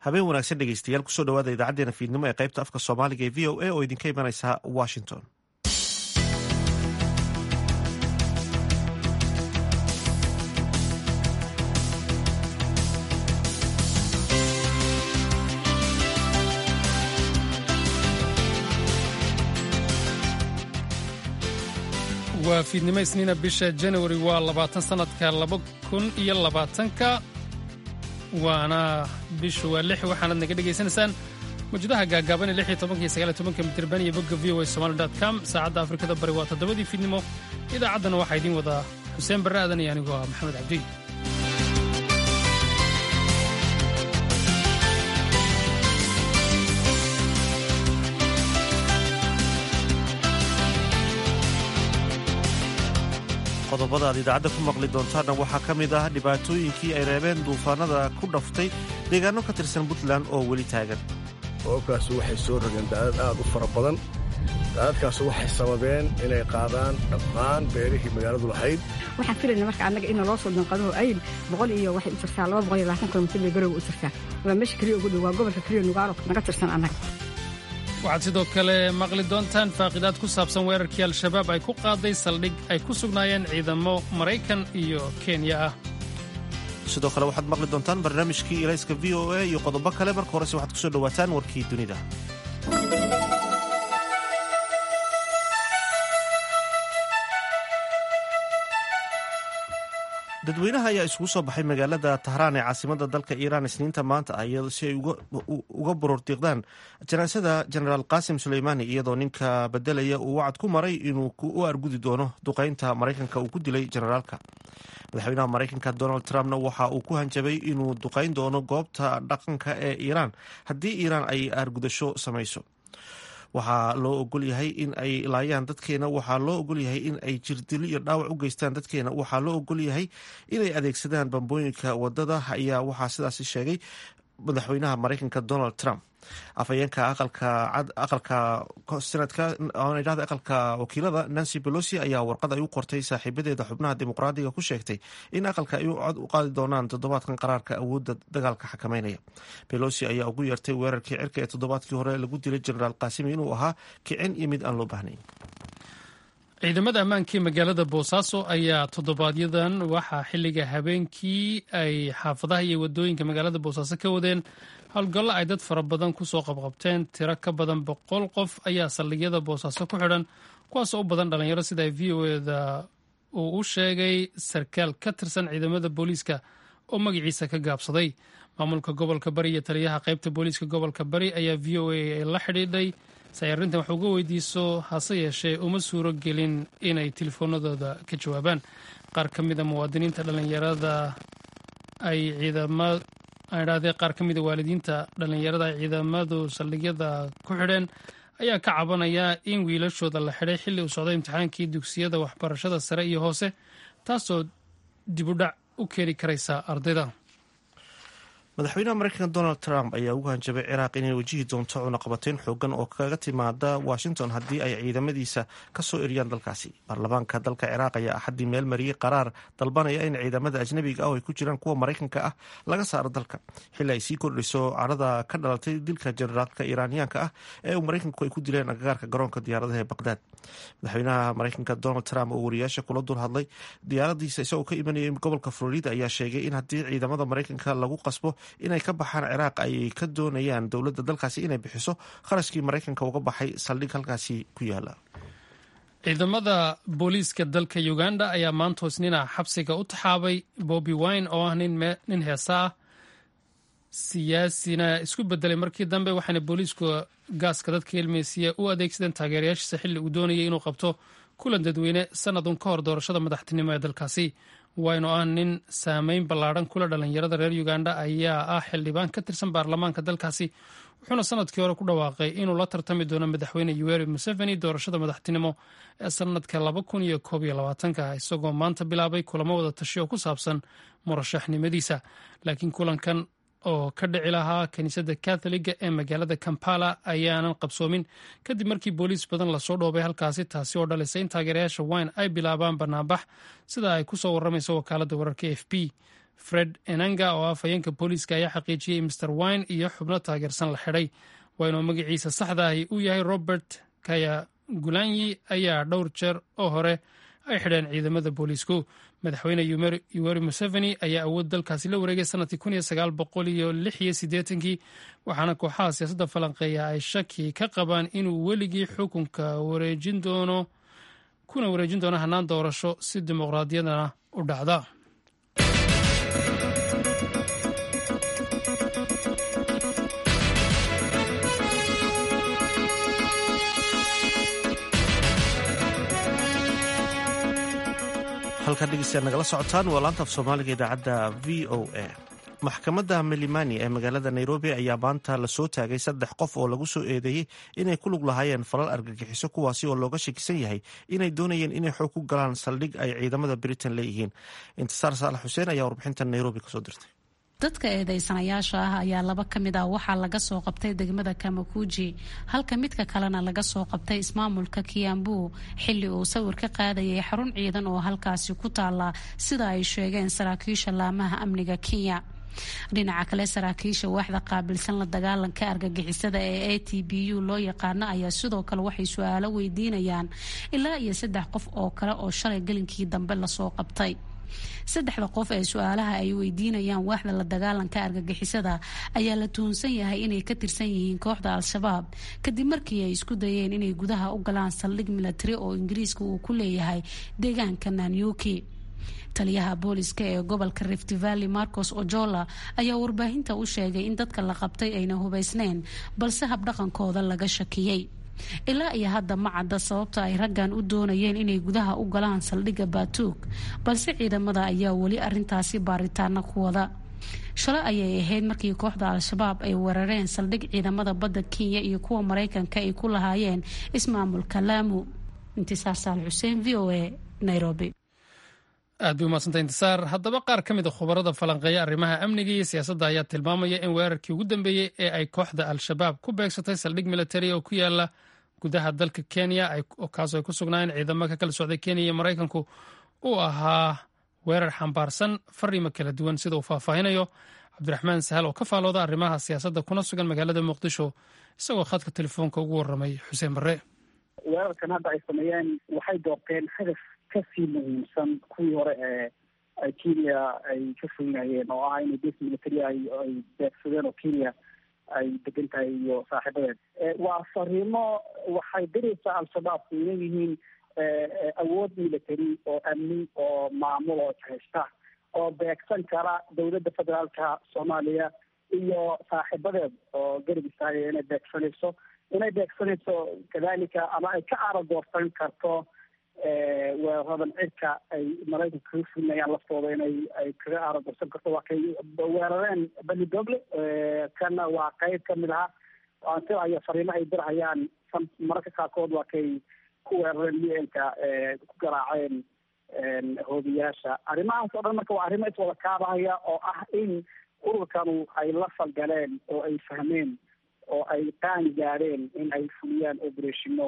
habeen wanaagsan dhegeystayaal kusoo dhawaada idaacadeena fiidnimo ee qaybta afka soomaaliga ee v o a oo idinka imanaysa washington waa fiidnimo isniina bisha janawari waa labaatan sannadka laba kun iyo labaatanka waana bishu waa lix waxaanad naga dhegaysanaysaan mawjadaha gaagaaban ee lix iyo tobanka iyo sagaal iyo tobanka mitirban iyo bogga v o a somali dot com saacadda afrikada bari waa toddobadii fiidnimo idaacaddana waxaa idiin wadaa xuseen barre aadan iyo anigoo ah maxamed cabdi qodobada aad idaacadda ku maqli doontaanna waxaa ka mid ah dhibaatooyinkii ay reebeen duufaanada ku dhaftay deegaano ka tirsan puntland oo weli taagan roobkaas waxay soo rogeen daadad aad u fara badan daadadkaas waxay sababeen inay qaadaan dhammaan beerihii magaaladu lahayd waxaan filayna marka annaga ina loo soo danqado ayl boqol iyo waxay u jirtaa laba boqol iyo labaatan kilomitir bay garowga u jirtaa waa meesha keliya ugu dhow waa gobolka keliya nugaalo naga tirsan annaga waxaad sidoo kale maqli doontaan faaqidaad ku saabsan weerarkii al-shabaab ay ku qaaday saldhig ay ku sugnaayeen ciidamo maraykan iyo kenya ah sidoo kale waxaad maqli doontaan barnaamijkii ilayska v o a iyo qodobo kale marka horese waxaad kusoo dhowaataan warkii dunida dadweynaha ayaa isugu soo baxay magaalada tahraan ee caasimada dalka iiraan isniinta maanta ah si ay uga borordiiqdaan janaasada jenaraal qaasim suleymaani iyadoo ninka bedelaya uu wacad ku maray inuu u argudi doono duqeynta maraykanka uu ku dilay jenaraalka madaxweynaha maraykanka donald trumpna waxa uu ku hanjabay inuu duqeyn doono goobta dhaqanka ee iiraan haddii iiraan ay argudasho samayso waxaa loo ogol yahay in ay laayaan dadkeena waxaa loo ogol yahay in ay jirdilo iyo dhaawac u geystaan dadkeena waxaa loo ogol yahay inay adeegsadaan bambooyinka wadada ayaa waxaa sidaasi sheegay madaxweynaha maraykanka donald trump afhayeenka aqalka sanadka aqalka wakiilada nancy belosi ayaa warqad ay u qortay saaxiibadeeda xubnaha dimuqraadiga ku sheegtay in aqalka ay cod u qaadi doonaan toddobaadkan qaraarka awoodda dagaalka xakameynaya belosi ayaa ugu yeertay weerarkii cirka ee toddobaadkii hore lagu dilay jenaraal kaasimi inuu ahaa kicin iyo mid aan loo baahnayn ciidamada ammaankii magaalada boosaaso ayaa toddobaadyadan waxaa xilliga habeenkii ay xaafadaha iyo wadooyinka magaalada boosaaso ka wadeen howlgallo ay dad fara badan kusoo qabqabteen tiro ka badan boqol qof ayaa saldhigyada boosaaso ku xidhan kuwaasoo u badan dhalinyaro sida v o eda uu u sheegay sarkaal ka tirsan ciidamada booliiska oo magaciisa ka gaabsaday maamulka gobolka bari iyo taliyaha qaybta booliiska gobolka bari ayaa v o a la xidhiidhay si ay arrintan wax uga weydiiso hase yeeshee uma suuro gelin inay telefoonadooda ka jawaabaan qaar ka mida muwaadiniinta dhalinyarada ay ciidama idhahdee qaar ka mida waalidiinta dhallinyarada ay ciidamadu saldhigyada ku xidheen ayaa ka cabanaya in wiilashooda la xidhay xilli uu socday imtixaankii dugsiyada waxbarashada sare iyo hoose taasoo dibudhac u keeni karaysa ardayda madaxweynaha maraykanka donald trump ayaa ugu hanjabay ciraaq inay wajihi doonto cunaqabateyn xoogan oo kaga timaada washington haddii ay ciidamadiisa kasoo eriyaan dalkaasi baarlamaanka dalka ciraaq ayaa axaddii meel mariyey qaraar dalbanaya in ciidamada ajnabiga ah oo ay ku jiraan kuwa maraykanka ah laga saaro dalka xilli ay sii kordhiso carada ka dhalatay dilka generaalka iiraaniyaanka ah ee uu maraykanku ay ku dileen agagaarka garoonka diyaaradaha ee baqdaad madaxweynaha maraykanka donald trump oo wariyaasha kula dul hadlay diyaaradiisa isagoo ka imanayay gobolka florida ayaa sheegay in haddii ciidamada maraykanka lagu qasbo inay ka baxaan ciraaq ay ka doonayaan dowladda dalkaasi inay bixiso kharashkii maraykanka uga baxay saldhig halkaasi ku yaala ciidamada booliiska dalka uganda ayaa maanta hoosnina xabsiga u taxaabay bobi wine oo ah nin heesa ah siyaasina isku bedelay markii dambe waxaana booliisku gaaska dadka ilmeysiya u adeegsadeen taageerayaashiisa xilli uu doonayay inuu qabto kulan dadweyne sanadun ka hor doorashada madaxtinimo ee dalkaasi wayne oo ah nin saameyn ballaadhan kula dhalinyarada reer uganda ayaa ah xildhibaan ka tirsan baarlamaanka dalkaasi wuxuuna sanadkii hore ku dhawaaqay inuu la tartami doono madaxweyne yoweri museveni doorashada madaxtinimo ee sanadka laba kun iyo koob iyo labaatanka isagoo maanta bilaabay kulamo wada tashi oo ku saabsan murashaxnimadiisa laakiin kulankan oo ka dhici lahaa kiniisadda katholiga ee magaalada kampala ayaanan qabsoomin kadib markii booliis badan lasoo dhoobay halkaasi taasi oo dhalisay in taageerayaasha wine ay bilaabaan banaanbax sida ay ku soo waramayso wakaaladda wararka f b fred enanga oo afhayeenka booliiska ayaa xaqiijiyey master wine iyo xubno taageersan la xidhay wayne oo magaciisa saxda ahi uu yahay robert kaya gulanyi ayaa dhowr jeer oo hore ay xidheen ciidamada booliisku madaxweyne yuweri museveni ayaa awood dalkaasi la wareegay sanadkii kun iyo sagaal boqol iyo lix iyo siddeetankii waxaana kooxaha siyaasadda falanqeeya ay shaki ka qabaan inuu weligii xukunka wareejin doono kuna wareejin doono hannaan doorasho si dimuqraadiyadana u dhacda halkaa dhegeystayaad nagala socotaan waa laanta af soomaaliga idaacadda v o a maxkamadda milimani ee magaalada nairobi ayaa maanta lasoo taagay saddex qof oo lagu soo eedeeyey inay ku lug lahaayeen falal argagixiso kuwaasi oo looga shakisan yahay inay doonayeen inay xoog ku galaan saldhig ay ciidamada britain leeyihiin intisaar saalax xuseen ayaa warbixintan nairobi kasoo dirtay dadka eedeysanayaasha ah ayaa laba ka mid ah waxaa laga soo qabtay degmada kamakuji halka midka kalena laga soo qabtay ismaamulka kiambu xilli uu sawir ka qaadayay xarun ciidan oo halkaasi ku taala sida ay sheegeen saraakiisha laamaha amniga kenya dhinaca kale saraakiisha waaxda qaabilsan la dagaalanka argagixisada ee a t b u loo yaqaano ayaa sidoo kale waxay su-aalo weydiinayaan ilaa iyo saddex qof oo kale oo shalay gelinkii dambe lasoo qabtay saddexda qof ee su-aalaha ay weydiinayaan waaxda la dagaalanka argagixisada ayaa la tuhunsan yahay inay ka tirsan yihiin kooxda al-shabaab kadib markii ay isku dayeen inay gudaha u galaan saldhig milatari oo ingiriiska uu ku leeyahay deegaanka nanyuki taliyaha booliska ee gobolka rift valley marcos ojola ayaa warbaahinta u sheegay in dadka la qabtay ayna hubaysneyn balse habdhaqankooda laga shakiyey ilaa iyo hadda ma cadda sababta ay raggan u doonayeen inay gudaha u galaan saldhigga baatuug balse ciidamada ayaa weli arintaasi baaritaana ku wada shalay ayay ahayd markii kooxda al-shabaab ay weerareen saldhig ciidamada badda kenya iyo kuwa maraykanka ay ku lahaayeen ismaamulka laamu intisaar saal xuseen v o a nairobi aad bay umadsanta intisaar haddaba qaar ka mid a khubarada falanqeeya arrimaha amniga iyo siyaasadda ayaa tilmaamaya in weerarkii ugu dambeeyey ee ay kooxda al-shabaab ku beegsatay saldhig militari oo ku yaala gudaha dalka kenya kaasoo ay ku sugnaayeen ciidamo ka kala socday kenya iyo maraykanku uu ahaa weerar xambaarsan fariimo kala duwan sida uu faahfaahinayo cabdiraxmaan sahal oo ka faalooda arrimaha siyaasadda kuna sugan magaalada muqdisho isagoo khadka telefoonka ugu warramay xuseen barre weerarkan hadda ay sameeyeen waxay doorteen hadaf kasii muhiimsan kuwii hore ee kenya ay ka foynayeen oo ah inay bes military ay ay beegsadeen oo kenya ay degan tahay iyo saaxiibadeed waa fariimo waxay diraysaa al-shabaabku inay yihiin awood military oo amni oo maamul oo haysta oo beegsan kara dowladda federaalka soomaaliya iyo saaxiibadeed oo garab istaagaya inay beegsanayso inay beegsanayso kadalika ama ay ka aaradoorsan karto weeraradan cirka ay maraykanka kaga fulinayaan laftooda inay ay kaga aaradoorsan karto waa kay weerareen bani doble kana waa qeyb kamid aha ansilayo fariimo ay dirhayaan mararka qaarkood waa kay ku weerareen u-nka ku garaaceen hoobiyaasha arrimahaas oo dhan marka waa arrimo iswada kaabahaya oo ah in ururkanu ay la falgaleen oo ay fahmeen oo ay qaan gaadheen in ay fuliyaan operatiino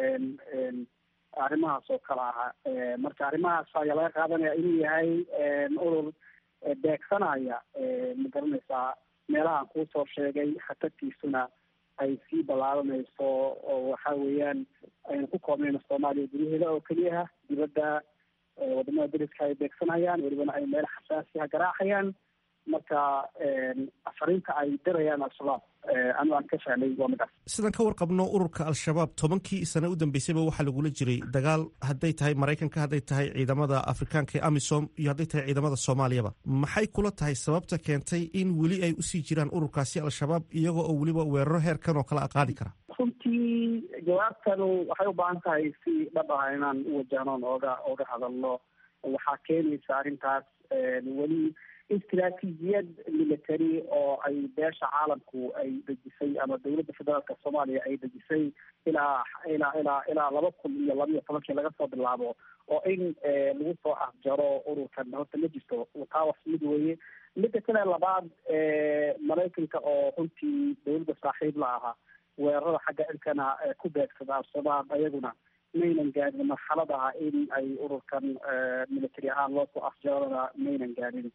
arrimahaas oo kale aha marka arrimahaas ayaa laga qaadanaya inuu yahay urur beegsanaya ma garanaysaa meelahaan kuusoo sheegay khatartiisuna ay sii ballaaranayso oo waxa weeyaan aynu ku koobnayno soomaaliya guryaheeda oo keliyaha dibadda wadamada dariska ay beegsanayaan welibana ay meel xasaasiha garaacayaan marka fariinta ay dirayaan al-shabaab anu aan ka fahmay waa midaas sidaan ka warqabno ururka al-shabaab tobankii sane u dambeysayba waxaa lagula jiray dagaal hadday tahay maraykanka hadday tahay ciidamada afrikaanka ee amisom iyo hadday tahay ciidamada soomaaliyaba maxay kula tahay sababta keentay in weli ay usii jiraan ururkaasi al-shabaab iyagoo oo weliba weeraro heerkan oo kale a qaadi kara runtii jawaabtanu waxay u baahan tahay si dhab ah inaan u wajahnoon ooga ooga hadalno waxaa keenaysa arrintaas weli istraatiijiyad military oo ay beesha caalamku ay dejisay ama dowladda federaalka soomaaliya ay dejisay ilaa ilaa ilaa ilaa laba kun iyo laba iyo tobankii laga soo bilaabo oo in lagu soo afjaro ururkan horta ma jirto taa wax mid weeye midda kale labaad maraykanka oo runtii dowladda saaxiib la ahaa weerarada xagga cirkana ku beegsada al-shabaab ayaguna maynan gaadhin marxalad aha in ay ururkan military ahaan loo soo afjarana maynan gaadhin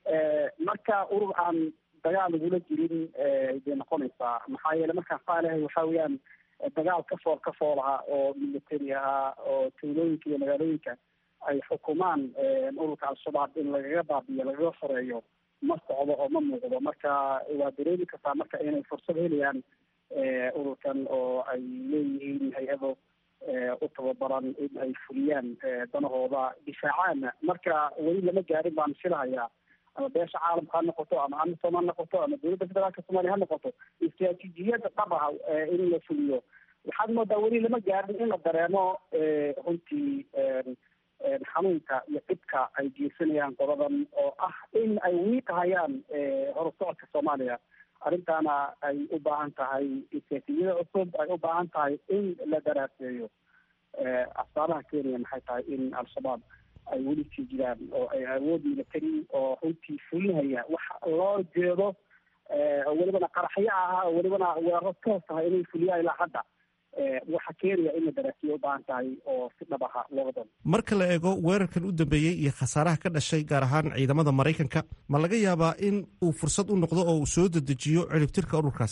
marka urur aan dagaal lagula jirin bay noqonaysaa maxaa yeele markaan faalahay waxa weeyaan dagaal ka fool ka fool ahaa oo military ahaa oo tuulooyinka iyo magaalooyinka ay xukumaan ururka al-shabaab in lagaga baabiyo lagaga xoreeyo ma socdo oo ma muuqdo marka waa dareemi kartaa marka inay fursad helayaan ururkan oo ay leeyihiin hay-ado u tababaran in ay fuliyaan danahooda difaacaana marka weli lama gaarin baan filahayaa ama beesha caalamka ha noqoto ama amisom ha noqoto ama dowladda federaalka soomaliya ha noqoto istraatiijiyada dhab ah in la fuliyo waxaad moodaa weli lama gaarin in la dareemo runtii xanuunka iyo dhibka ay geysanayaan qodadan oo ah in ay wiiqahayaan horusocodka soomaaliya arrintaana ay u baahan tahay istraatiijiyada cusub ay u baahan tahay in la daraaseeyo asbaabaha kenya maxay tahay in al-shabaab ay weli sii jiraan oo ay awood military oo runtii fulinaya wax loo jeedo oo welibana qaraxyo ahaa oo welibana weeraro toos tahay inay fuliyaan ilaa hadda waxa kenya in la daraasiyo u baahan tahay oo si dhab aha looga doono marka la eego weerarkan u dambeeyey iyo khasaaraha ka dhashay gaar ahaan ciidamada maraykanka ma laga yaabaa in uu fursad u noqdo oo uu soo dedejiyo ciribtirka ururkaas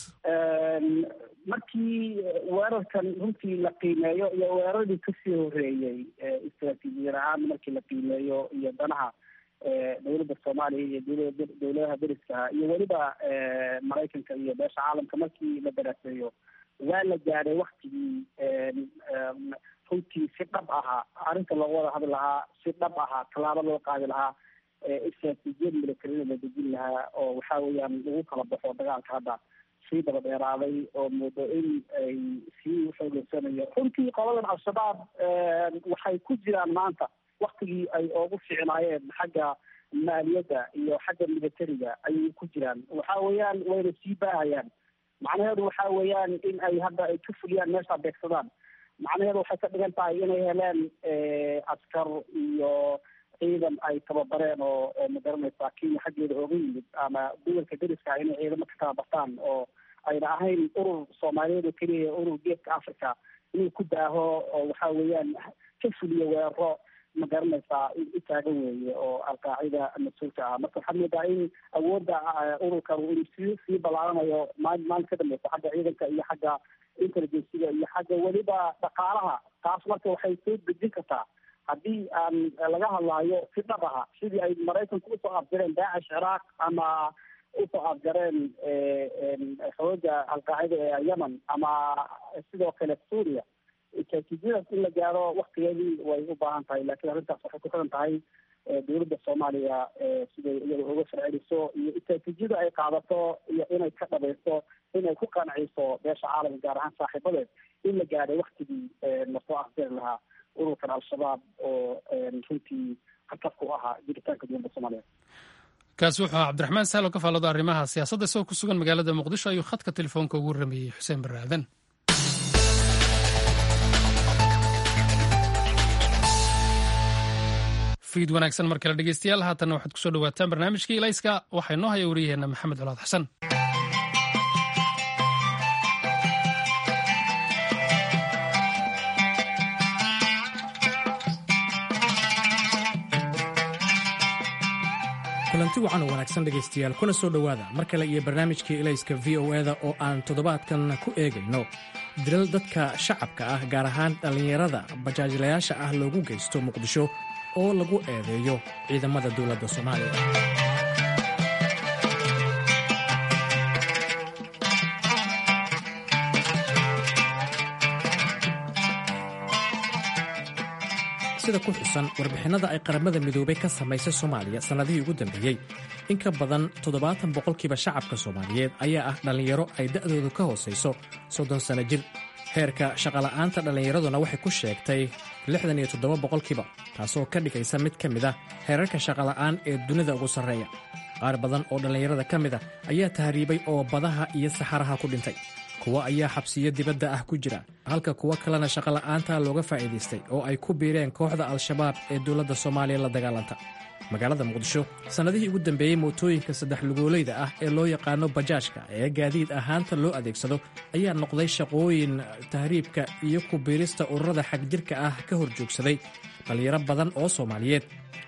markii weerarkan runtii la qiimeeyo iyo weeraradii kasii horeeyey istraatiijiyad ahaan markii la qiimeeyo iyo danaha dowladda soomaaliya iyo dowlada dowladaha deriskaha iyo weliba maraykanka iyo beesha caalamka markii la daraaseeyo waa la gaadhay waktigii runtii si dhab ahaa arrinta looga wada hadli lahaa si dhab ahaa tallaabo loo qaadi lahaa istraatiijiyad militarida la dejin lahaa oo waxa weeyaan lagu kala baxo dagaalka hadda sii daba dheeraaday oo moodo in ay sii xoogeysanayo runtii qoladan al-shabaab waxay ku jiraan maanta waktigii ay oogu ficnaayeen xagga maaliyadda iyo xagga militariga ayay ku jiraan waxa weeyaan wayna sii baahayaan macnaheedu waxa weeyaan in ay hadda ay ka fuliyaan meesha beegsadaan macnaheedu waxay ka dhigan tahay inay heleen askar iyo ciidan ay tababareen oo oo magaranaysaa kenya xaggeeda ooga yimid ama gobolka deriska inay ciidamo ka tababartaan oo ayna ahayn urur soomaaliyeed oo keliya urur geeska africa inuu ku daaho oo waxa weeyaan ka fuliyo weeraro ma garanaysaa u taagan weeye oo alqaacida mas-uulka ah marka waxaad moodaa in awoodda ururkan inuu sii sii ballaaranayo maalin maalin ka dambeysa xagga ciidanka iyo xagga intelligenciga iyo xagga weliba dhaqaalaha taas marka waxay soo dejin kartaa haddii aan laga hadlaayo si dhab aha sidii ay maraykanku usoo afjareen daacish ciraaq ama usoo afjareen xooga alqaacida ee yemen ama sidoo kale suuriya istraatiijiyadaas in la gaaro waktigeedii way u baahan tahay laakiin arrintaas waxay ku xiran tahay dowladda soomaaliya siday iyada uga farceliso iyo istraatiijiyada ay qaadato iyo inay ka dhabayso inay ku qanciso beesha caalamka gaar ahaan saaxiibadeed in la gaadhay waktigii lasoo afjari lahaa ururkan al-shabaab oo runtii khatar ku ahaa jiritaanka dowladda soomaaliya kaasi wuxuu ahaa cabdiraxmaan sahlo ka faallooda arrimaha siyaasadda isagoo ku sugan magaalada muqdisho ayuu khadka telefoonka ugu rameeyey xuseen barre aadan fiid wanaagsan mar kale dhegeystayaal haatanna waxaad kusoo dhawaataan barnaamijkii ilayska waxaa inoo haya wariyaheenna maxamed colaad xasan kulanti wacan oo wanaagsan dhegaystayaal kuna soo dhowaada mar kale iyo barnaamijkii ilayska v o eda oo aan toddobaadkan ku eegayno dilal dadka shacabka ah gaar ahaan dhallinyarada bajaajilayaasha ah loogu geysto muqdisho oo lagu eedeeyo ciidamada dowladda soomaaliya sida ku xusan warbixinnada ay qaramada midoobay ka samaysay soomaaliya sannadihii ugu dambeeyey in ka badan toddobaatan boqolkiiba shacabka soomaaliyeed ayaa ah dhallinyaro ay da'doodu ka hoosayso soddon sanno jir heerka shaqola'aanta dhallinyaraduna waxay ku sheegtay lixdan iyo toddoba boqolkiiba taasoo ka dhigaysa mid ka mid ah heerarka shaqola'aan ee dunida ugu sarreeya qaar badan oo dhallinyarada ka mid a ayaa tahriibay oo badaha iyo saxaraha ku dhintay kuwa ayaa xabsiyo dibadda ah ku jira halka kuwo kalena shaqola'aanta looga faa'iidaystay oo ay ku biireen kooxda al-shabaab ee dowladda soomaaliya la dagaalanta magaalada muqdisho sannadihii ugu dambeeyey mootooyinka saddex lugoolayda ah ee loo yaqaano bajaajka ee gaadiid ahaanta loo adeegsado ayaa noqday shaqooyin tahriibka iyo ku biirista ururada xagjirka ah ka hor joogsaday dhallinyaro badan oo soomaaliyeed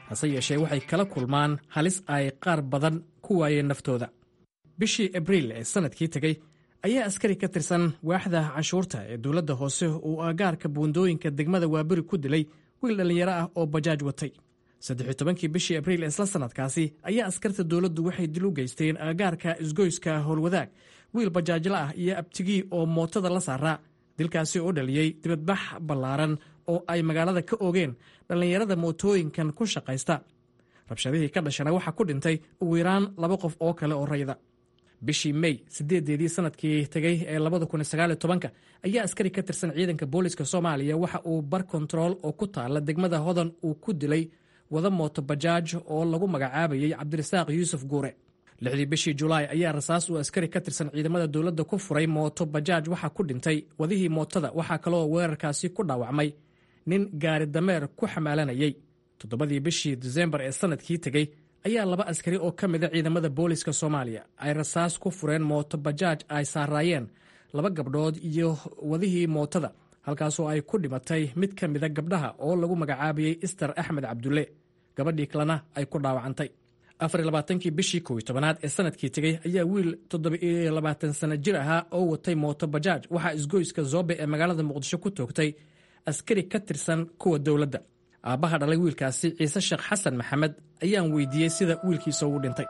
hase yeeshee waxay kala kulmaan halis ay qaar badan ku waayeen naftooda bishii abriil ee sannadkii tegey ayaa askari ka tirsan waaxda canshuurta ee dowladda hoose uu aagaarka buundooyinka degmada waaberi ku dilay wiil dhallinyaro ah oo bajaaj watay saddex tobankii bishii abriil ee isla sannadkaasi ayaa askarta dowladdu waxay dil u geysteen aagaarka isgoyska howlwadaag wiil bajaajla ah iyo abtigii oo mootada la saaraa dilkaasi oo dhaliyey dibadbax ballaaran oo ay magaalada ka oogeen dhallinyarada mootooyinkan ku shaqaysta rabshadihii ka dhashana waxaa ku dhintay ugu yaraan laba qof oo kale oo rayda bishii mey sideedeedii sanadkii tegey ee labada kun sagaal iyo tobanka ayaa askari ka tirsan ciidanka booliska soomaaliya waxa uu bar kontarool oo ku taala degmada hodan uu ku dilay wada mooto bajaaj oo lagu magacaabayey cabdirasaaq yuusuf guure lixdii bishii julaay ayaa rasaas uu askari ka tirsan ciidamada dowladda ku furay mooto bajaaj waxaa ku dhintay wadihii mootada waxaa kaloo weerarkaasi ku dhaawacmay nin gaari dameer ku xamaalanayey toddobadii bishii disembar ee sanadkii tegey ayaa laba askari oo ka mida ciidamada booliska soomaaliya ay rasaas ku fureen mooto bajaaj ay saaraayeen laba gabdhood iyo wadihii mootada halkaasoo ay ku dhimatay mid ka mida gabdhaha oo lagu magacaabayey ister axmed cabdulle gabadhii kalena ay ku dhaawacantay afarlabaatankii bishii kow iyo tobanaad ee sanadkii tegey ayaa wiil toddoba-iyo labaatan sana jir ahaa oo watay mooto bajaaj waxaa isgoyska zoobe ee magaalada muqdisho ku toogtay askari ka tirsan kuwa dowladda aabbaha dhalay wiilkaasi ciise sheekh xasan maxamed ayaan weydiiyey sida wiilkiisa ugu dhintay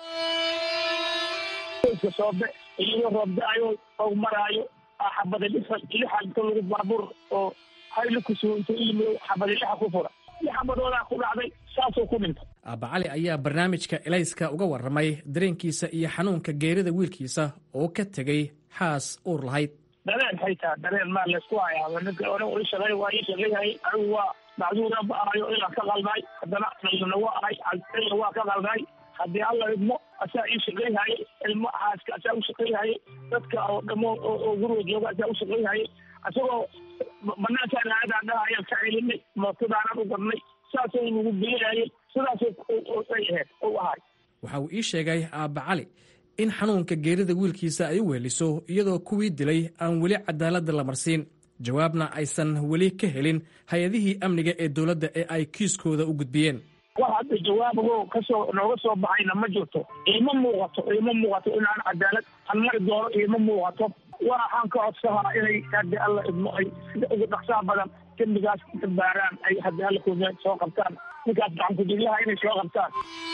soobe iyadoo roobda-ayo oo maraayo xabada lixa lixa inta lagu baabuur oo hayli kusugo inta iyimid xabada lixa ku fura lix xabadoodaa ku dhacday saasoo ku dhintay aabba cali ayaa barnaamijka elayska uga warramay dareenkiisa iyo xanuunka geerida wiilkiisa oo ka tegey xaas uur lahayd dareen haytaa dareen maa laysku hayaa ninka ore ii shaqey waa ii shaqeyhay anigu waa macduura ba ahayo ilaan ka qalnay haddana dhalina waa ahay ila waa ka qalnay haddii alla idmo asaa ii shaqeyhaye ilmo xaaska asaa u shaqeyhaye dadka oo dhamo oo guriga jooga asaa u shaqeyhaye isagoo banaankaan aadaan dhaha ayaan ka celinay mootadaanaan u gadnay saasoo nagu geeyayay sidaasay ahayd u ahay waxa uu ii sheegay aabba cali in xanuunka geerida wiilkiisa ay u weeliso iyadoo kuwii dilay aan weli cadaaladda la marsiin jawaabna aysan weli ka helin hay-adihii amniga ee dowladda ee ay kiiskooda u gudbiyeen wax hadda jawaabago kasoo nooga soo baxayna ma jirto iima muuqato iima muuqato inaan cadaalad aan mari doono iima muuqato waxaan ka codsahaa inay haddi alla idmo ay sida ugu dhaqsaa badan dembigaas inta baaraan ay haddi alla ku soo qabtaan ninkaas gacankudiglaha inay soo qabtaan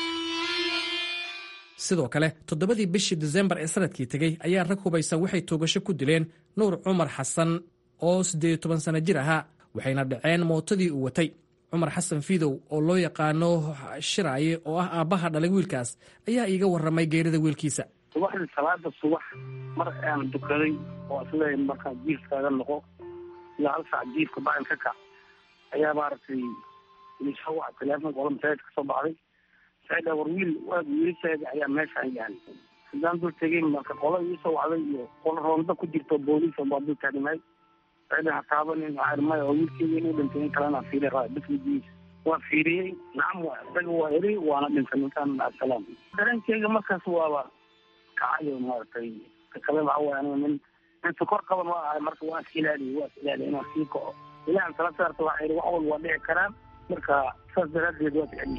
sidoo kale toddobadii bishii disembar ee sanadkii tegey ayaa rag hubaysan waxay toogasho ku dileen nuur cumar xasan oo siddeed iyo toban sano jir ahaa waxayna dhaceen mootadii uu watay cumar xasan fidow oo loo yaqaano shiraaye oo ah aabbaha dhalay wiilkaas ayaa iiga warramay geerida wiilkiisa subaxdii salaada subax mar aan dukaday oo isleeya markaa jiifkaaga noqo iyo hal saac jiifka bacin ka kac ayaa maaragtay isoo waca teleefonka ola masaajid ka soo baxday saida war wiil waag wiilasheeda ayaa meeshaan yahay haddaan dul tegay marka qola iisoo wacday iyo qola roonda ku jirto booliis baa dul taagnaay saida ha taabanin maya oo wiilkeyga inuu dhintay in kalena fiiri raa bismigiisa waa fiiriyey nacam waa isaga waa eri waana dhintay ninkaan asalaam dareenkeyga markaas waaba kacayo maaragtay kale waxa waay aniga nin nin sokor qaban waa ahay marka waa is ilaaliye waa is ilaaliye inaan sii kaco ilahan tala saarta waxaa yidhi wax walba waa dhici karaan marka saas daraaddeed waa ficliye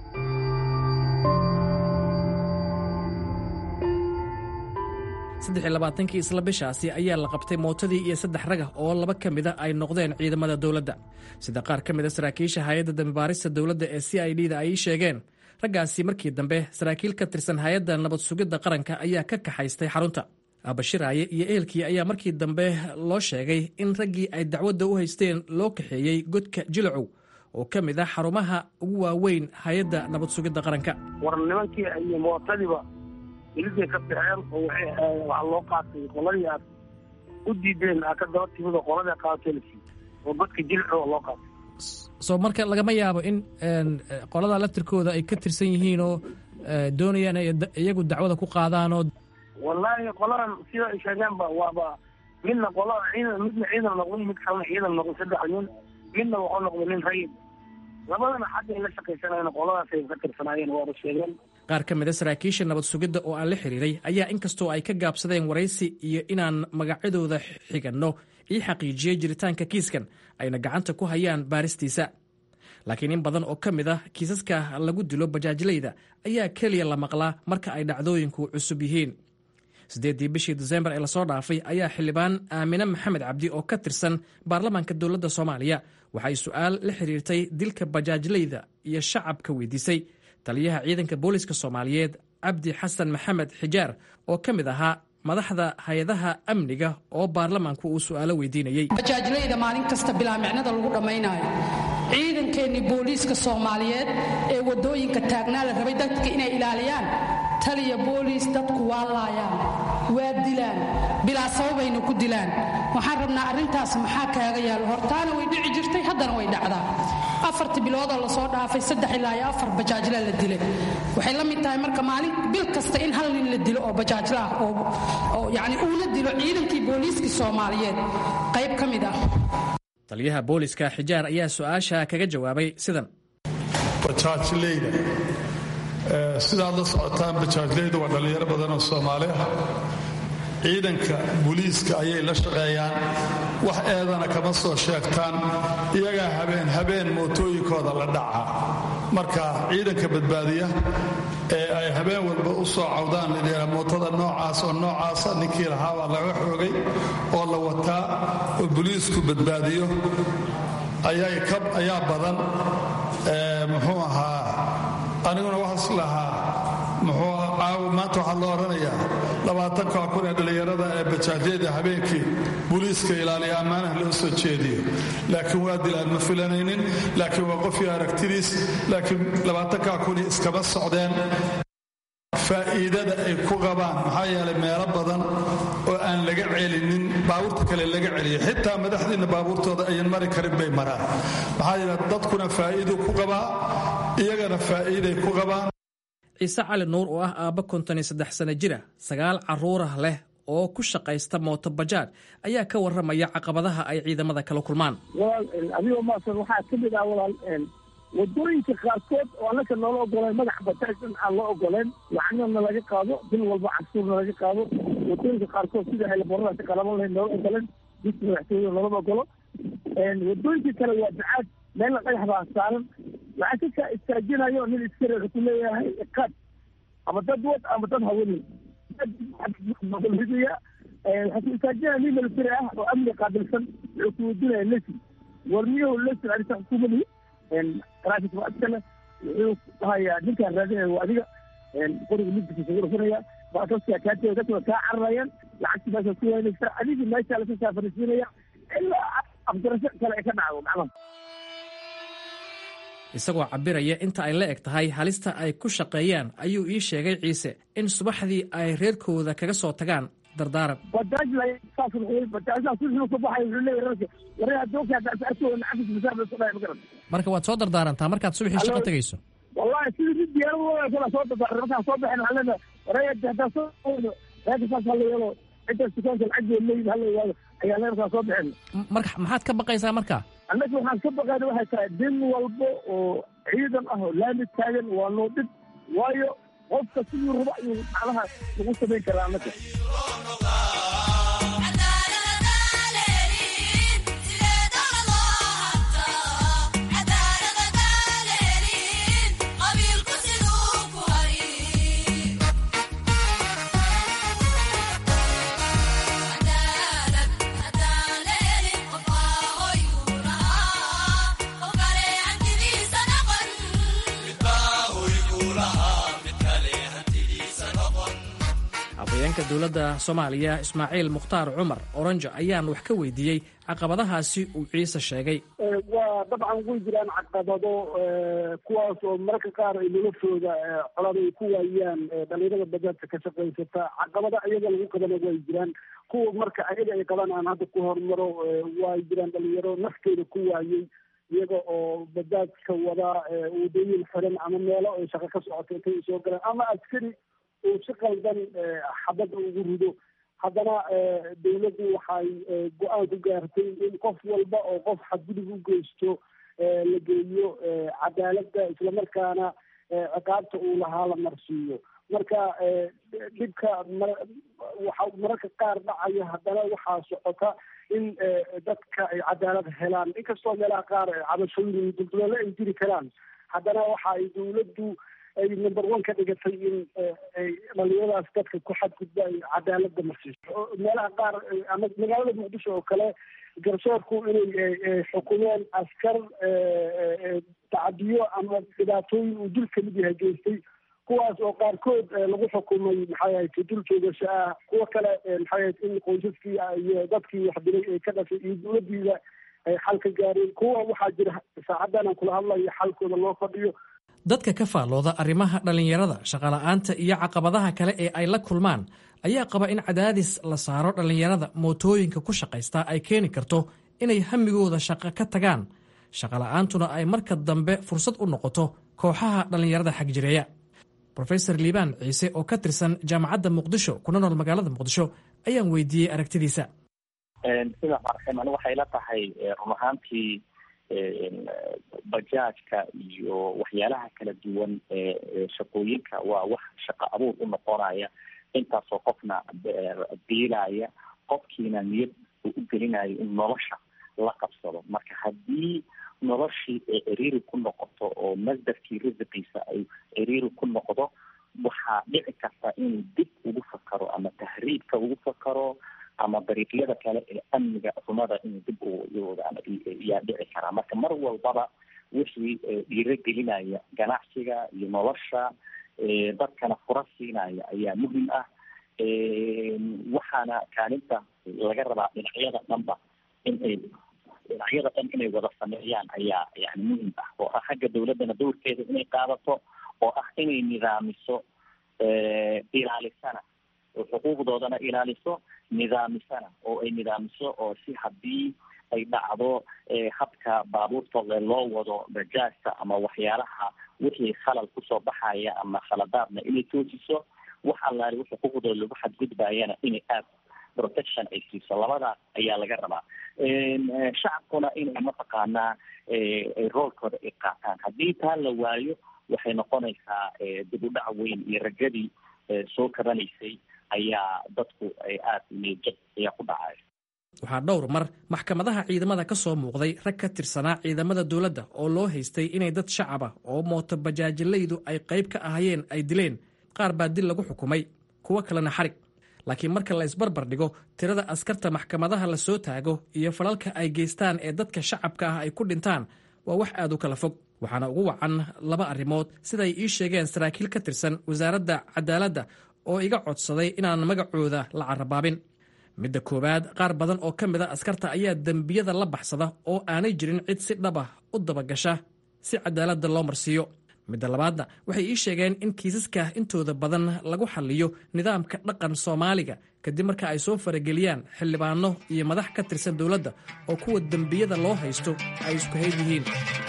saddex iyo labaatankii isla bishaasi ayaa la qabtay mootadii iyo saddex ragah oo laba ka mida ay noqdeen ciidamada dowladda sida qaar ka mida saraakiisha hay-adda dambibaarista dowladda ee c i d da ay sheegeen raggaasi markii dambe saraakiil ka tirsan hay-adda nabad sugidda qaranka ayaa ka kaxaystay xarunta aabashiraaye iyo ehelkii ayaa markii dambe loo sheegay in raggii ay dacwadda u haysteen loo kaxeeyey godka jilacow oo ka mid ah xarumaha ugu waaweyn hay-adda nabad sugidda qaranka war nimankii iyo mootadiiba iliday ka baxeen oo waxaa loo qaatay qoladii aad u diideen aa ka daba timid oo qoladii qaatelsi oo godka jilco loo qaatay soo marka lagama yaabo in qolada laftirkooda ay ka tirsan yihiin oo doonayaan ay iyagu dacwada ku qaadaan oo wallaahi qoladan sida ay sheegeenba waaba midna qolada ciidan midna ciidan noqday mid kalena ciidan noqday saddex nin midna wuxuu noqday nin rayid labadana xagga ay la shaqaysanayeen qoladaas ay ka tirsanaayeen waaba sheegeen qaar ka mid a saraakiisha nabad sugidda oo aan la xiriiray ayaa inkastoo ay ka gaabsadeen waraysi iyo inaan magacyadooda xiganno ii xaqiijiyey jiritaanka kiiskan ayna gacanta ku hayaan baaristiisa laakiin in badan oo ka mid ah kiisaska lagu dilo bajaajlayda ayaa keliya la maqlaa marka ay dhacdooyinku cusub yihiin siddeeddii bishii disembar ee lasoo dhaafay ayaa xildhibaan aamine maxamed cabdi oo ka tirsan baarlamaanka dowladda soomaaliya waxay su'aal la xiriirtay dilka bajaajlayda iyo shacabka weydiisay taliyaha ciidanka booliska soomaaliyeed cabdi xasan maxamed xijaar oo ka mid ahaa madaxda hay-adaha amniga oo baarlamaanku uu su'aalo weydiinayey bajaajlayda maalin kasta bilaa micnada lagu dhammaynaayo ciidankeenni booliiska soomaaliyeed ee waddooyinka taagnaa la rabay dadka inay ilaaliyaan taliya booliis dadku waa laayaan waa dilaan bilaa sababayna ku dilaan waxaan rabnaa arrintaas maxaa kaaga yaalo hortaana way dhici jirtay haddana way dhacdaa afartii biloodoo lasoo dhaafay saddex ilaa iyo afar bajaajla la dilay waxay la mid tahay marka maalin bil kasta in hal nin la dilo oo bajaajla ah oo yacni uuna dilo ciidankii booliiskii soomaaliyeed qayb ka mid ah taliyaha booliska xijaar ayaa su-aasha kaga jawaabay sidan bajaajleyda sidaad la socotaan bajaajleydu waa dhallinyaro badan oo soomaali ah ciidanka booliiska ayay la shaqeeyaan wax eedana kama soo sheegtaan iyagaa habeen habeen mootooyinkooda la dhaca marka ciidanka badbaadiya ee ay habeen walba u soo cawdaan lidhaa mootada noocaas oo noocaasa ninkii lahaabaa laga xoogay oo la wataa oo booliisku badbaadiyo ayaa badan muxuu ahaa aniguna waxaas lahaa muxuu caawa maanta waxaa loo odhanayaa labaatanka kun ee dhallinyarada ee bajaajyada habeenkii booliiska ilaaliya ammaanaha loo soo jeediyo laakiin waa dilaan ma filanaynin laakiin waa qofii aragtidiis laakiin labaatanka kuni iskama socdeen faa'iidada ay ku qabaan maxaa yeelay meelo badan oo aan laga celinin baabuurta kale laga celiyo xitaa madaxdiinna baabuurtooda ayan mari karin bay maraan maxaa yeele dadkuna faa'iiduu ku qabaa iyagana faa'iiday ku qabaan ciise cali nuur oo ah aabba konton iyo saddex sano jira sagaal carruurah leh oo ku shaqaysta mooto bajaaj ayaa ka warramaya caqabadaha ay ciidamada kala kulmaan walaal adigoo maasan waxaa ka mid ah walaal wadooyinka qaarkood oo annaka noola ogoleen madax bajaaj in aan loo ogoleen lacagna laga qaado bil walba cashuurna laga qaado wadooyinka qaarkood sida haylaboradaasi qalaban lahayd noola ogoleen diska madaxtooyada loolama ogolo wadooyinka kale waa bacaad meelna dhagax baa saaran lacag ka istaajinayo nin iskare wuxuu ku leeyahay iqaad ama dad wad ama dad haweeney hidaya waxaa ku istaajinaya nin military ah oo amni qaabilsan wuxuu ku weydiinaya lesin warmiyahu lesin arrinta xukuumadi traffic waa iskale wuxuu dhahayaa ninkaan raadinaya waa adiga qoriga midkiisa ugu dhufanaya baasaskaa kaatee dadka waa kaa cararayaan lacagtii meeshaa ku waynaysa adigii meeshaa laka saafarisiinaya ilaa afgarasho kale ay ka dhacdo macnaha isagoo cabiraya inta ay la eg tahay halista ay ku shaqeeyaan ayuu ii sheegay ciise in subaxdii ay reerkooda kaga soo tagaan dardaaran marka waad soo dardaarantaa markaad subaxii shaqo tegayso wallahi sidii mid diyaarad kala soo dardaaran markaan soo baxin waxaan leenahay wareega hadaa soo reerka saas hala yeelo intaas dukaanka lacaggeed leeyihin hala yimaado ayaa lee markaan soo bixin marka maxaad ka baqaysaa marka annaga waxaan ka baqayna waxay tahay din walba oo ciidan ah oo laami taagan waa noo dhib waayo qofka siduu rabo ayuu macnaha lagu samayn karaa annaga afhayeenka dowladda soomaaliya ismaaciil mukhtaar cumar oranjo ayaan wax ka weydiiyey caqabadahaasi uu ciise sheegay waa dabcan way jiraan caqabado kuwaas oo mararka qaar ay noloshooda colada ay ku waayaan dhalinyarada bajaajka ka shaqaysata caqabado ayaga lagu qabana way jiraan kuwa marka ayaga ay qaban aan hadda ku hormaro way jiraan dhalinyaro nafteeda ku waayey iyaga oo bajaajka wada wadooyin xiran ama meelo ay shaqo ka socoto intay soo galaan ama askari uu si qaldan xabadda ugu rido haddana dawladdu waxay go-aan ku gaartay in qof walba oo qof xadgudub u geysto la geeyo cadaaladda islamarkaana ciqaabta uu lahaa la marsiiyo marka dhibka waxa mararka qaar dhacaya haddana waxaa socota in dadka ay cadaalad helaan inkastoo meelaha qaar cabashooyin iyo dulduleelo ay jiri karaan haddana waxa ay dawladdu ay number one ka dhigatay in dhalinyaradaas dadka ku xadgudba ay cadaalada marsiiso meelaha qaar ama magaalada muqdisho oo kale garsoorku inay xukumeen askar tacadiyo ama dhibaatooyin uu dul kamid yahay geystay kuwaas oo qaarkood lagu xukumay maxay ahayd dul joogasho ah kuwo kale maxay ahayd in qoysaskii iyo dadkii wax dilay ay ka dhashay iyo dawladiida ay xal ka gaareen kuwa waxaa jira saacadan aan kula hadlayo xalkooda loo fadhiyo dadka ka faallooda arrimaha dhallinyarada shaqola'aanta iyo caqabadaha kale ee ay la kulmaan ayaa qaba in cadaadis la saaro dhallinyarada mootooyinka ku shaqaysta ay keeni karto inay hamigooda shaqo ka tagaan shaqola'aantuna ay marka dambe fursad u noqoto kooxaha dhallinyarada xagjireeya rofesor liibaan ciise oo ka tirsan jaamacadda muqdisho kuna nool magaalada muqdisho ayaan weydiiyey aragtidiisa sida marxim waxay la tahay run ahaantii bajaajka iyo waxyaalaha kala duwan ee shaqooyinka waa wax shaqo abuur u noqonaya intaasoo qofna biilaya qofkiina niyad uu u gelinayo in nolosha la qabsado marka haddii noloshii ay ciriiri ku noqoto oo masdarkii risiqiisa ay ciriiri ku noqdo waxaa dhici karta inuu dib ugu fakaro ama tahriibka ugu fakaro ama dariiqyada kale ee amniga xumada inuu dib yaa dhici karaa marka mar walbaba wixii dhiirogelinaya ganacsiga iyo nolosha dadkana fura siinaya ayaa muhim ah waxaana kaalinta laga rabaa dhinacyada dhanba in ay dhinacyada dhan inay wada sameeyaan ayaa yani muhim ah oo ah xagga dawladdana dowrkeeda inay qaadato oo ah inay nidaamiso ilaalisana oo xuquuqdoodana ilaaliso nidaamisana oo ay nidaamiso oo si haddii ay dhacdo habka baabuurta loo wado bajaajta ama waxyaalaha wixii khalal kusoo baxaya ama khaladaadna inay toosiso wax allaali wixii xuquuqdooda lagu xadgudbayana inay aad protection ay siiso labadaas ayaa laga rabaa shacabkuna inay mataqaanaa roolkooda ay qaataan haddii taa la waayo waxay noqonaysaa dib u dhac weyn iyo rajadii soo kabanaysay ayaa dadku ay aada niyadjab ayaa ku dhacay waxaa dhowr mar maxkamadaha ciidamada ka soo muuqday rag ka tirsanaa ciidamada dowladda oo loo haystay inay dad shacab ah oo mooto bajaajilaydu ay qayb ka ahayeen ay dileen qaar baa dil lagu xukumay kuwo kalena xarig laakiin marka la isbarbar dhigo tirada askarta maxkamadaha la soo taago iyo falalka ay geystaan ee dadka shacabka ah ay ku dhintaan waa wax aad u kala fog waxaana ugu wacan laba arrimood siday ii sheegeen saraakiil ka tirsan wasaaradda cadaaladda oo iga codsaday inaan magacooda la carabaabin midda koowaad qaar badan oo ka mid a askarta ayaa dembiyada la baxsada oo aanay jirin cid si dhab ah u dabagasha si cadaaladda loo marsiiyo midda labaadna waxay ii sheegeen in kiisaska intooda badan lagu xalliyo nidaamka dhaqan soomaaliga kadib marka ay soo farageliyaan xildhibaano iyo madax ka tirsan dowladda oo kuwa dembiyada loo haysto ay isku hayd yihiin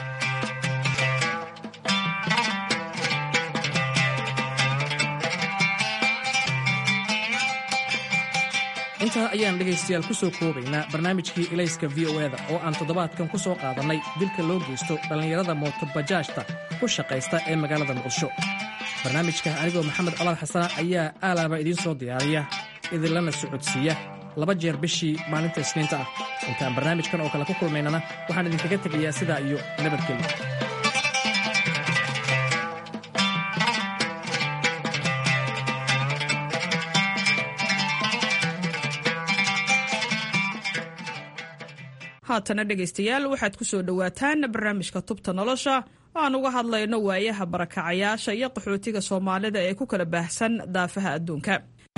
intaa ayaan dhegaystayaal ku soo koobaynaa barnaamijkii ilayska v o eda oo aan toddobaadkan ku soo qaadannay dilka loo geysto dhallinyarada mootobajaajta ku shaqaysta ee magaalada muqdisho barnaamijka anigoo maxamed colaad xasana ayaa aalaaba idiin soo diyaariya idinlana socodsiiya laba jeer bishii maalinta isniinta ah intaan barnaamijkan oo kale ku kulmaynana waxaan idinkaga tegayaa sidaa iyo nabadgelyo haatana dhegaystayaal waxaad ku soo dhowaataan barnaamijka tubta nolosha oo aan uga hadlayno waayaha barakacayaasha iyo qaxootiga soomaalida ee ku kala baahsan daafaha adduunka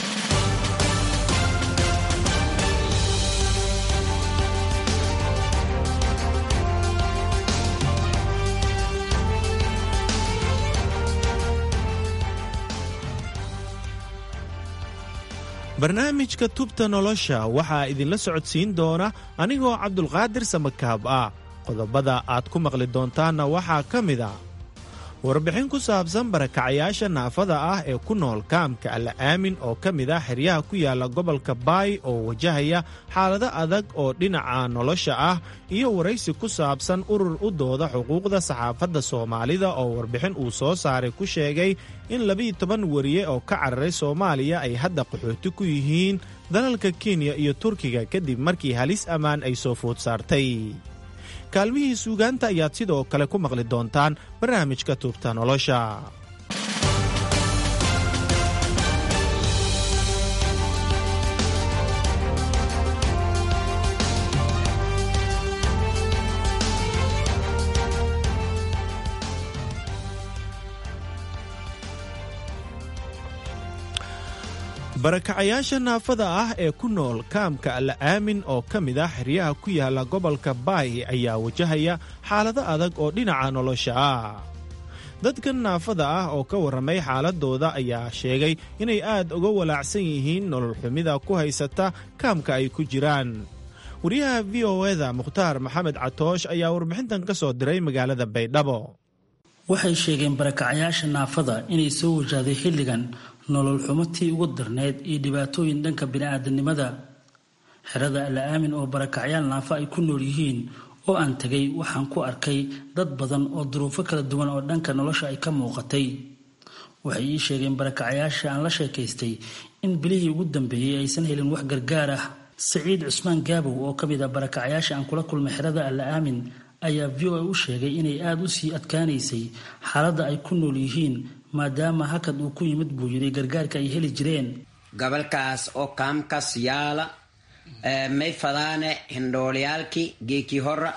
barnaamijka tubta nolosha waxaa idinla socodsiin doona anigoo cabdulqaadir samakaab ah qodobada aad ku maqli doontaanna waxaa ka mid a warbixin ku saabsan barakacayaasha naafada ah ee ku nool kaamka alla aamin oo ka mid ah xeryaha ku yaala gobolka baay oo wajahaya xaalado adag oo dhinaca nolosha ah iyo waraysi ku saabsan urur u dooda xuquuqda saxaafadda soomaalida oo warbixin uu soo saaray ku sheegay in labiiyo toban wariye oo ka cararay soomaaliya ay hadda qaxooti ku yihiin dalalka kenya iyo turkiga kadib markii halis ammaan ay soo food saartay kaalmihii suugaanta ayaad sidoo kale ku maqli doontaan barnaamijka tuubta nolosha barakacayaasha naafada ah ee ku nool kaamka alla aamin oo ka mid ah xeryaha ku yaala gobolka baay ayaa wajahaya xaalado adag oo dhinaca nolosha ah dadkan naafada ah oo ka warramay xaaladooda ayaa sheegay inay aad uga walaacsan yihiin nolol xumida ku haysata kaamka ay ku jiraan wariyaha v o eda mukhtaar maxamed catoosh ayaa warbixintan ka soo diray magaalada baydhabo waxay sheegeen barakacayaasha naafada inay soo wajahday xilligan nolol xumatii ugu darneyd iyo dhibaatooyin dhanka bini-aadanimada xerada alla aamin oo barakacyaal naafo ay ku nool yihiin oo aan tegay waxaan ku arkay dad badan oo duruufo kala duwan oo dhanka nolosha ay ka muuqatay waxay ii sheegeen barakacayaasha aan la sheekaystay in bilihii ugu dambeeyey aysan helin wax gargaar ah saciid cusmaan gaabow oo ka mid ah barakacayaasha aan kula kulmay xerada alla aamin ayaa v o a u sheegay inay aada u sii adkaanaysay xaaladda ay ku nool yihiin maadaama hakad uu ku yimid buu yidhi gargaarka ay heli jireen gobolkaas oo kaamkas yaala may fadaane hindhoolyaalki geeki hora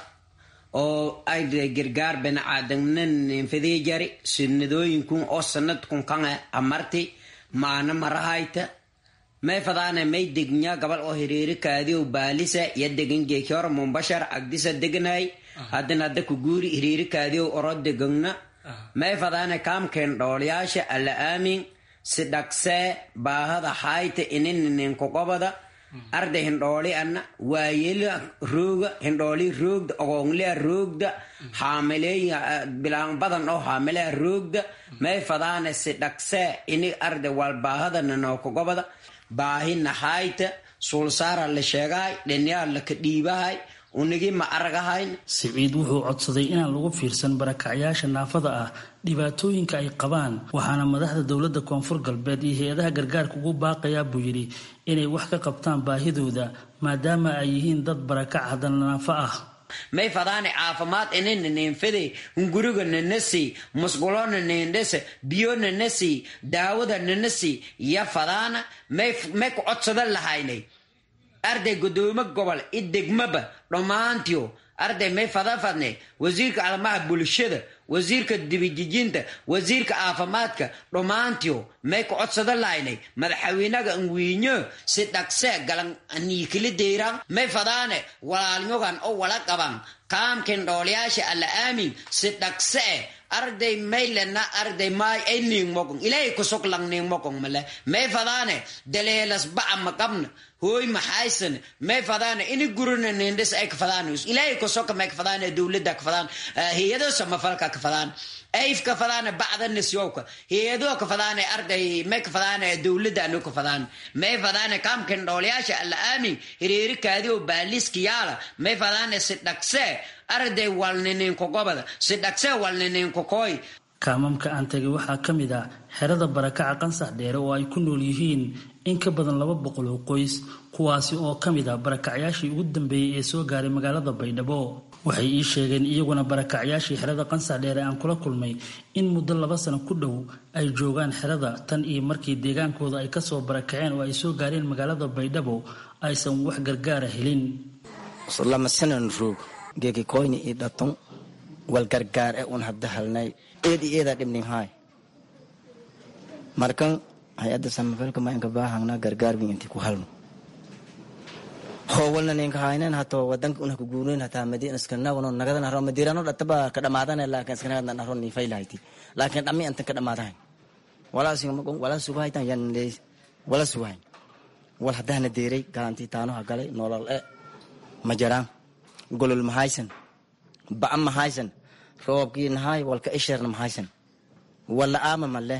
oo ayde gargaar binacaadamnan fadii jari sunnadooyinkun oo sanadkun kan amarti maana marahayta may fadaane may degnya gabal oo hiriiri kaadiyo baalisa ya degan geeki hora mumbashar agdisa degnay haddana hadda ku guuri hiriiri kaadiyo oro degagna may fadaane kaamkeen dhoolyaasha alla aamin si dhagsee baahada hayta ininininkogobada arda hindhooli anna waayela rooga hindhooli roogda ogoonglea roogda haamileeya bilaan badan oo haamilea roogda may fadaane si dhagsee ini arda wal baahadana nookogobada baahina hayta suulsaara la sheegahay dhinyaa laka dhiibahay unigi ma aragahayn siciid wuxuu codsaday inaan lagu fiirsan barakacyaasha naafada ah dhibaatooyinka ay qabaan waxaana madaxda dowladda koonfur galbeed iyo hay-adaha gargaarka ugu baaqayaa buu yidhi inay wax ka qabtaan baahidooda maadaama ay yihiin dad barakac haddana naafo ah may fadaane caafimaad inina neenfade hunguriga nanasi musqulona neendhese biyo nanasi daawada nanasi ya fadaana may ku codsadan lahaynay arday gudoomo gobol i degmaba dhammaantiyo arday may fadafadne wasiirka arrimaha bulshada wasiirka dibijijinta wasiirka caafimaadka dhammaantiyo may ku codsadan lahaynay madaxweynaga anwiinyo si dhaqse galan niikili deyran may fadaane walaalyogan oo wala qaban kaamkin dhoolyaasha alla aamin si dhaqse arday maylena arday maay ay niingmokon ilaahay kusok lang niingmokon male may fadaane daleelas baca maqabna hooy maxaysan may fadaane ini gurina nindhis ay kafadaan ilaahay kusoka may kafadaan dowladda kafadaan hay-ado samafalka kafadaan ayf kafadaan bacda nisyowka hay-ado kafadaan arday may kafadaan dowladda anu kafadaan may fadaan kaamkan dhoolyaasha alla aamin hiriiri kaadiyo baaliska yaala may fadaan si dhaqse arday walnininkogobada si dhaqse walnininkokoy kaamamka aan tegay waxaa ka mid ah xerada barakaca qansax dheere oo ay ku nool yihiin in ka badan laba boqol oo qoys kuwaasi oo ka mid ah barakacyaashii ugu dambeeyey ee soo gaaray magaalada baydhabo waxay ii sheegeen iyaguna barakacyaashii xerada qansax dheere aan kula kulmay in muddo laba sano ku dhow ay joogaan xerada tan iyo markii deegaankooda ay kasoo barakaceen oo ay soo gaareen magaalada baydhabo aysan wax gargaara helin lamasanan roog geegikoyni i dhaton wal gargaar e un hadda halnay eedi eeda dhibnin hay markan hay-adda samafalka maynka baahangna gargaar bin inti ku halno howalna ninka haynen hato wadanka una ku guurin hataa madina iskanagno nagadan haro madirano dhataba ka dhamaadane laakin iskanagadan haro ni faylahayti laakin dhami antan ka dhamaadahayn walaa singamakon walaa sugahaytan yan leys wala sugahayn wal haddahna deeray galantii taanoha galay nolol e ma jaraan golol mahaysan ba'a mahaysan roobkii nahay walka isheerna mahaysan wala aama male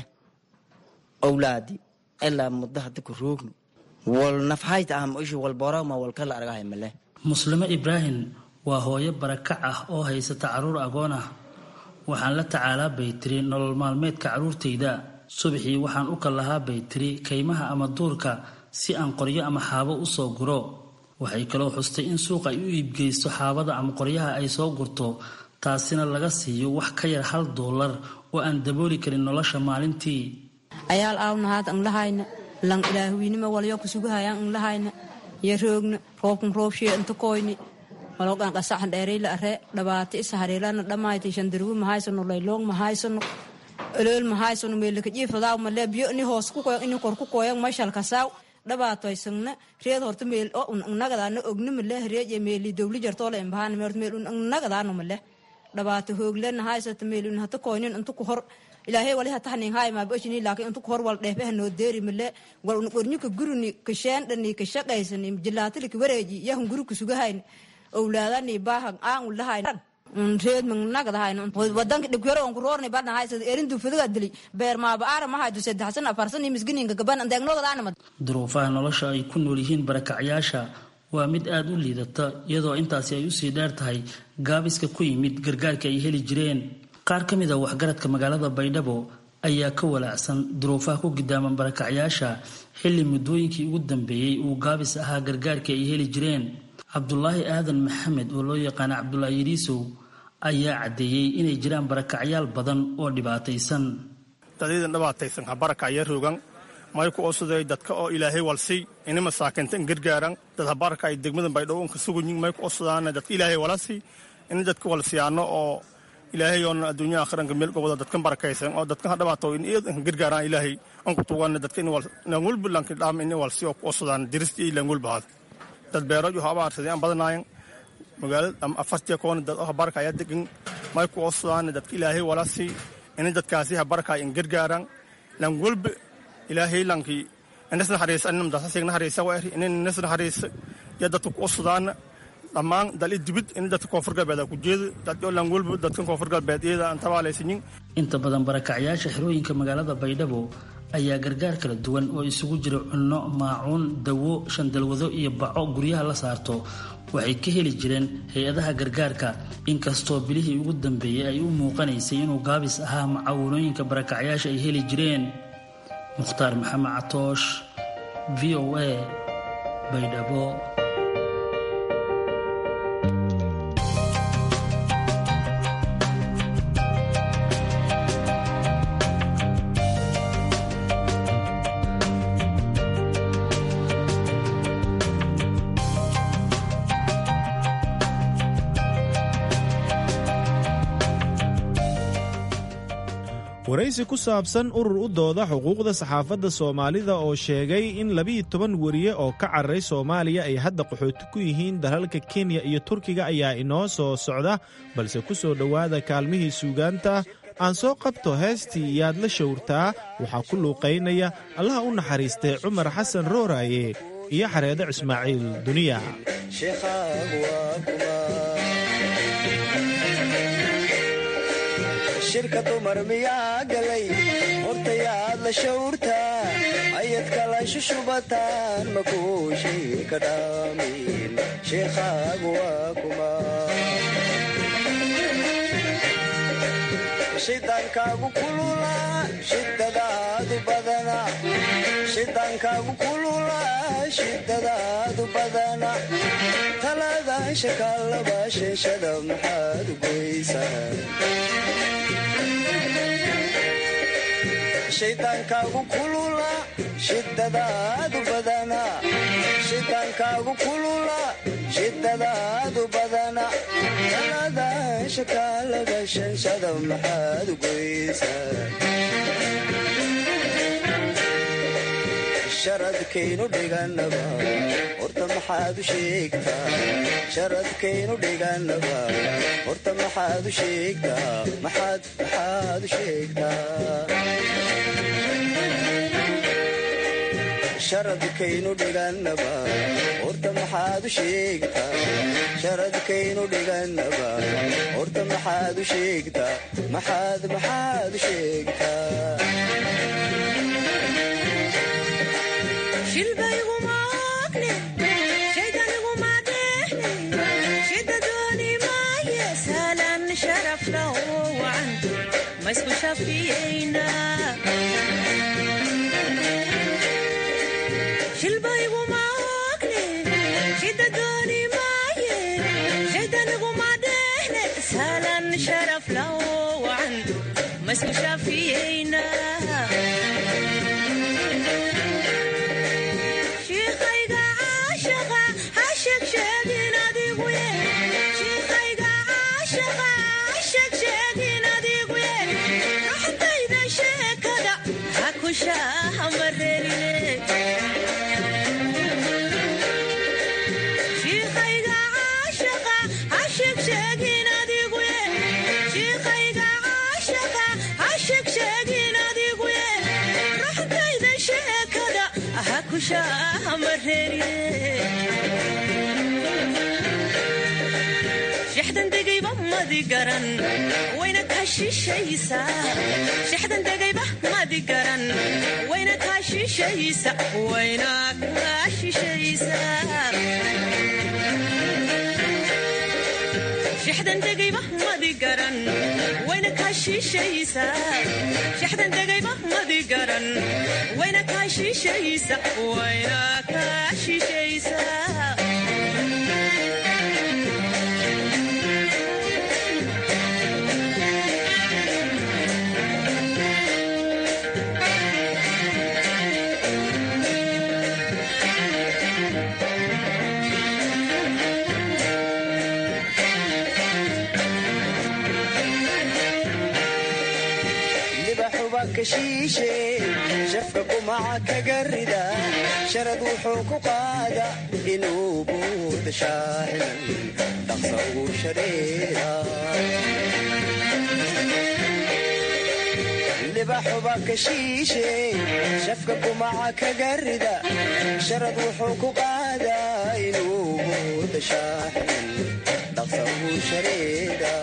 owlaadi ilaa muddo hadda ku roogno wal nafhayta ah maisha wal borama wal kala argahay male muslimo ibraahim waa hooyo barakac ah oo haysata carruur agoon ah waxaan la tacaalaa bay tiri nolol maalmeedka carruurtayda subaxii waxaan u kal lahaa bay tiri kaymaha ama duurka si aan qoryo ama xaabo u soo guro waxay kaloo xustay in suuq ay u iibgeysto xaabada ama qoryaha ay soo gurto taasina laga siiyo wax ka yar hal doolar oo aan dabooli karin nolosha maalintii ayaal aawnahaad anglahayna lang ilaahwiinima walyo kusugahayaan anglahayna iyo roogna roobkan roobshee inta koyni malogan qasaxan dheerayla are dhabaati isa hareelana dhamayti shandirgu mahaysano layloong mahaysano olool mahaysano meelaka jiifadaaw male biyo ini hoos ku koyan ini kor ku koyan mashal kasaaw dhabaatoysagna reed horta meel o un angnagadaana ogna male reeje meeli dowli jartoola imbahaan meel meel un angnagadaano male dhibaato hooglena haysata meel un hata koynin inta ku hor ilaahay wali hata hanin hay ma boshini laakiin inta ku hor wal dheefe hanoo deeri male wal un qornyuka guruni kasheendhani kashaqaysani jilaatili ka wareeji yahun guri kusugahayn owlaadani baahan aan ulahayn reed magnagadahayn wadanka dhibkero on kuroorni badna haysada erindu fuduga dili beer maaba aara mahaydu saddexsan afarsan misgininka gaban andeegnogadaanima duruufaha nolosha ay ku nool yihiin barakacyaasha waa mid aada u liidata iyadoo intaasi ay usii dheer tahay gaabiska ku yimid gargaarka ay heli jireen qaar ka mid a waxgaradka magaalada baydhabo ayaa ka walaacsan duruufaha ku gidaaman barakacyaasha xilli muddooyinkii ugu dambeeyey uu gaabis ahaa gargaarkii ay heli jireen cabdulaahi aadan maxamed oo loo yaqaana cabdulaahi yariisow ayaa caddeeyey inay jiraan barakacyaal badan oo dhibaataysan dadaydan dhibaataysan ha barakacya rogan mayku osuday dadka oo ilaahay walsiy ini masaakinta in gargaaran dad ha barakay degmadan baydhabo unka sugunyin mayku osudaana dadka ilaahay walasi ini dadka walsiyaano oo ilaahay oona adduunya aakhiranka meel gobada dadkan barakaysan oo dadkan ha dhibaato in iyad inka gargaaraan ilaahay anku tugan dadka in langulbu lanki dhaam ini walsi oo ku osudaan dirist iyo langulbahaad dad beeroju ha abaarsaday aan badanaayan magaalada ama afartiya koona dad oo ha barakaya degan mayku osudaana dadka ilaahay walasi ini dadkaasi ha barakay in gargaaran langulbe ilaahay lankii inisna hariisa inimdaasasiigna hariisa waeri inin inisna hariisa ya dadka ku osudaana dhammaan dal i dibid in dadka koonfur galbeed ku jeeda dadyo langulbe dadkan koonfur galbeed iyada aan tabaalaysanin inta badan barakacyaasha xerooyinka magaalada baydhabo ayaa gargaar kala duwan oo isugu jira cunno maacuun dawo shandalwado iyo baco guryaha la saarto waxay ka heli jireen hay-adaha gargaarka inkastoo bilihii ugu dambeeyey ay u muuqanaysay inuu gaabis ahaa macaawinooyinka barakacyaasha ay heli jireen mukhtaar maxamed catoosh v o a baydhabo waraysi ku saabsan urur u dooda xuquuqda saxaafadda soomaalida oo sheegay in labiiyo toban weriye oo ka cararay soomaaliya ay hadda qaxooti ku yihiin dalalka kenya iyo turkiga ayaa inoo soo socda balse ku soo dhowaada kaalmihii suugaanta aan soo qabto heestii yaad la showrtaa waxaa ku luuqaynaya allaha u naxariistay cumar xasan rooraaye iyo xareedo ismaaciil duniya shirka dumar miyaa galay hortayaad la shawrtaa ayad kala shushubataan makuushii ka dhaamin sheekhaagu waa kuma shidaankaagu kulula shidadaadu badana shidaankaagu kulula shidadaadu badana talaadaan shakaalaba sheeshada maxaad goysaa shidaankaagu kulula shidadaadu badana shidaankaagu kulula shidadaadu badana talaadaan shakaalaba shanshada maxaad goysaa sharadkaynu dhiganaba horta maxaad u sheegtaa sharadkaynu dhiganaba horta maxaad u sheegtaa maxaad maxaad u sheegtaa sharadkaynu dhiganaba horta maxaad u sheegtaa sharadkaynu dhiganaba horta maxaad u sheegtaa maxaad maxaad u sheegtaa shixdandegayba madi garan wayna kaa shishaysaashixdan degayba madi garan wayna kaa shishaysa wayna kaa shishaysa shixdan degayba madi garan wayna kaa shishaysa shixdan degayba madi garan wayna kaa shishaysa wayna kaa shishaysa shafka kumaca kaga rida sharad wuxuu ku qaada inuu buurda shaaximan dhaqsa ugu shareera libaxuba ka shiishe shafka kumaca kaga rida sharad wuxuu ku qaada inuu buurda shaaximan dhaqsa ugu shareera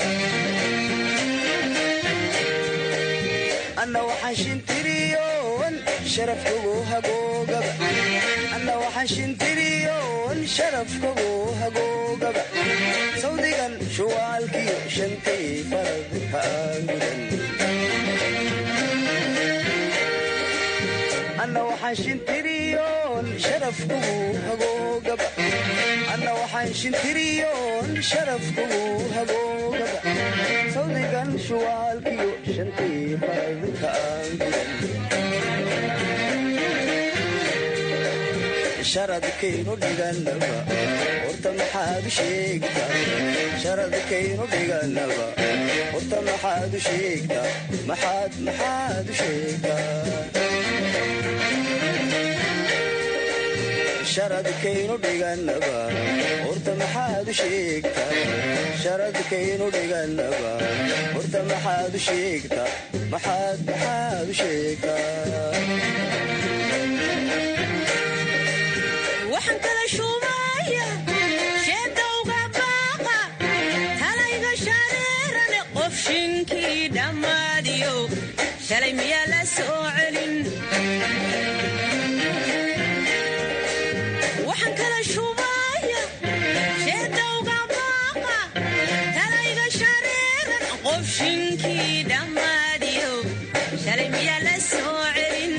anna waxaan shintiriyoon sharafkagu hagoogaba anna waxaan shintiriyoon sharafkagu hagoogaba sawdigan shuwaalkiyo shantay farad haagudan anna waxaan shintiriyoon sharafkagu hagoogaba anna waxaan shintiriyoon sharafkagu hagoogaba sawdigan shuwaalkiyo shantay farad haagudan sharadkaynu dhiganaba horta maxaad u sheegtaa sharadkaynu dhiganaba horta maxaad u sheegtaa maxaad maxaad u sheegtaa sharadkaynu dhiganaba horta maxaad u sheegtaa sharadkaynu dhiganaba horta maxaad u sheegtaa maxaad maxaad u sheegtaa waxaan kala shuumaya sheedowga baaqa talayga shareerane qof shinkii dhammaadiyo shalay miyaa la soo celin waxaan kala shuumaya sheedowga baaqa talayga shareeran qof shinkii dhammaadiyo shalay miyaa la soo celin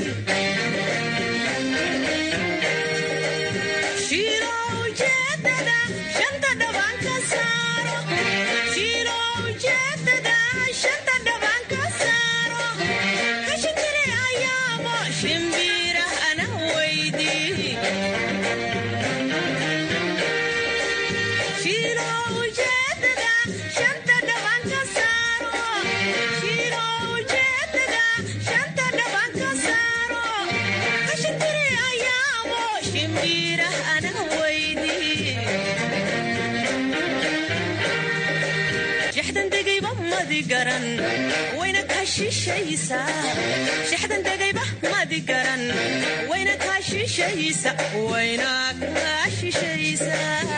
wayna ka kaa shishaysa shaxdan degayba madi garan wayna kaa shishaysa wayna kaa shishaysa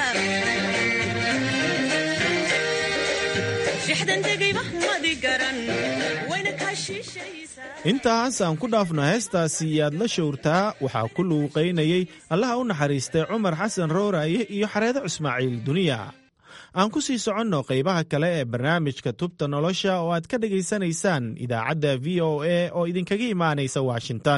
shaxdan degayba madi garan wayna kaa shishaysa intaas aan ku dhaafno heestaasi yaad la showrtaa waxaa ku luuqaynayey allaha u naxariistay cumar xasan rooraaye iyo xareedo ismaaciil duniya aan ku sii soconno qaybaha kale ee barnaamijka tubta nolosha oo aad ka dhegaysanaysaan idaacadda v o a oo idinkaga imaanaysa washington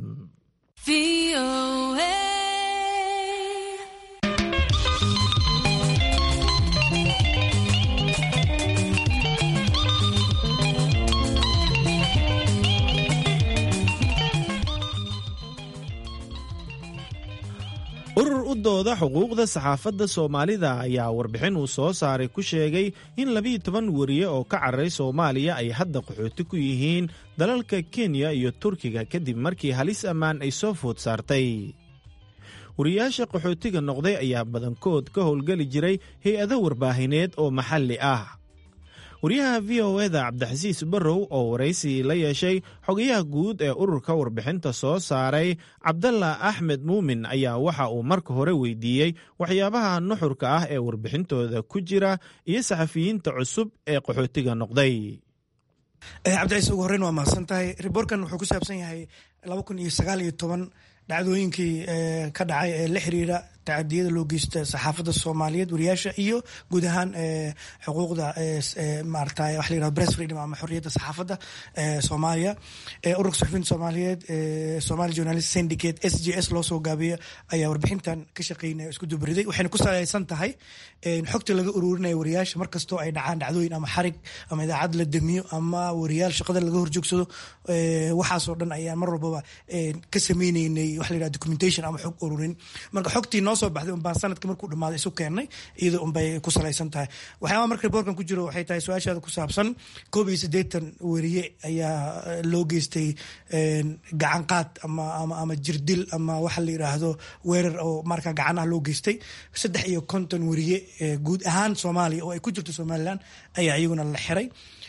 urur u dooda xuquuqda saxaafadda soomaalida ayaa warbixin uu soo saaray ku sheegay in labiiyo toban wariye oo ka cararay soomaaliya ay hadda qaxooti ku yihiin dalalka kenya iyo turkiga kadib markii halis ammaan ay soo food saartay wariyaasha qaxootiga noqday ayaa badankood ka howlgeli jiray hay-ado warbaahineed oo maxalli ah wariyaha v o eda cabdixasiis barrow oo waraysi la yeeshay xogayaha guud ee ururka warbixinta soo saaray cabdalla axmed muumin ayaa waxa uu marka hore weydiiyey waxyaabaha nuxurka ah ee warbixintooda ku jira iyo saxafiyiinta cusub ee qaxootiga noqday cabdicaiis ugu horreyn waa mahadsan tahay riboorkan wuxuu ku saabsan yahay laba kun iyo sagaal iyo toban dhacdooyinkii ka dhacay ee la xiriira tacadiyada loo geysta saxaafadda soomaaliyeed wariyaasha iyo guud ahaan xuquuqda maarata waxa la yirahdo press freedom ama xorriyadda saxaafadda soomaaliya ururka suxufiyiinta soomaaliyeed somali journalist syndicate s j s loo soo gaabiya ayaa warbixintan ka shaqeynaya isku dubariday waxayna ku salaysan tahay xogta laga ururinaya wariyaasha markastoo ay dhacaan dhacdooyin ama xarig ama idaacad la damiyo ama wariyaal shaqada laga horjoogsado waxaasoo dhan ayaan mar walbaba ka sameyneynay waxa la yirahdo documentation ama xog ururin marka xogtii noo soo baxday unbaan sanadka markuu dhamaaday isu keennay iyada unbay ku salaysan tahay waxyaaba marka riboorkan ku jiro waxay tahay su-aashaada ku saabsan koob iyo siddeetan weriye ayaa loo geystay gacan qaad ama ama ama jirdil ama waxa la yiraahdo weerar oo marka gacanaha loo geystay saddex iyo konton weriye guud ahaan soomaaliya oo ay ku jirto somaliland ayaa iyaguna la xiray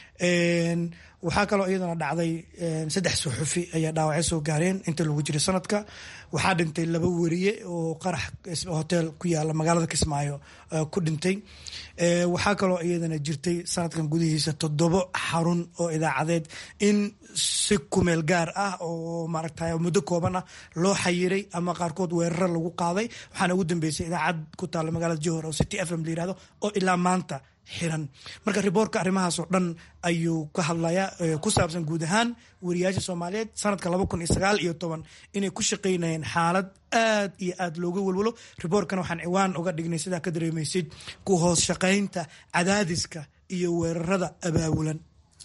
waxaa kaloo iyadana dhacday saddex suxufi ayaa dhaawacyo soo gaareen inta lagu jiray sanadka waxaa dhintay laba weriye oo qarax hotel ku yaala magaalada kismaayo ku dhintay waxaa kaloo iyadana jirtay sanadkan gudihiisa toddobo xarun oo idaacadeed in si kumeel gaar ah oo maaragtay muddo kooban ah loo xayiray ama qaarkood weeraro lagu qaaday waxaana ugu dambeysay idaacad ku taalla magaalada johor oo city f m la yirahdo oo ilaa maanta xiran marka riboorka arrimahaasoo dhan ayuu ka hadlayaa ku saabsan guud ahaan wariyaasha soomaaliyeed sanadka laba kun iyo sagaal iyo toban inay ku shaqaynayeen xaalad aad iyo aad looga welwelo riboorkana waxaan ciwaan uga dhignay sidaa ka dareemaysid ku hoos shaqaynta cadaadiska iyo weerarada abaabulan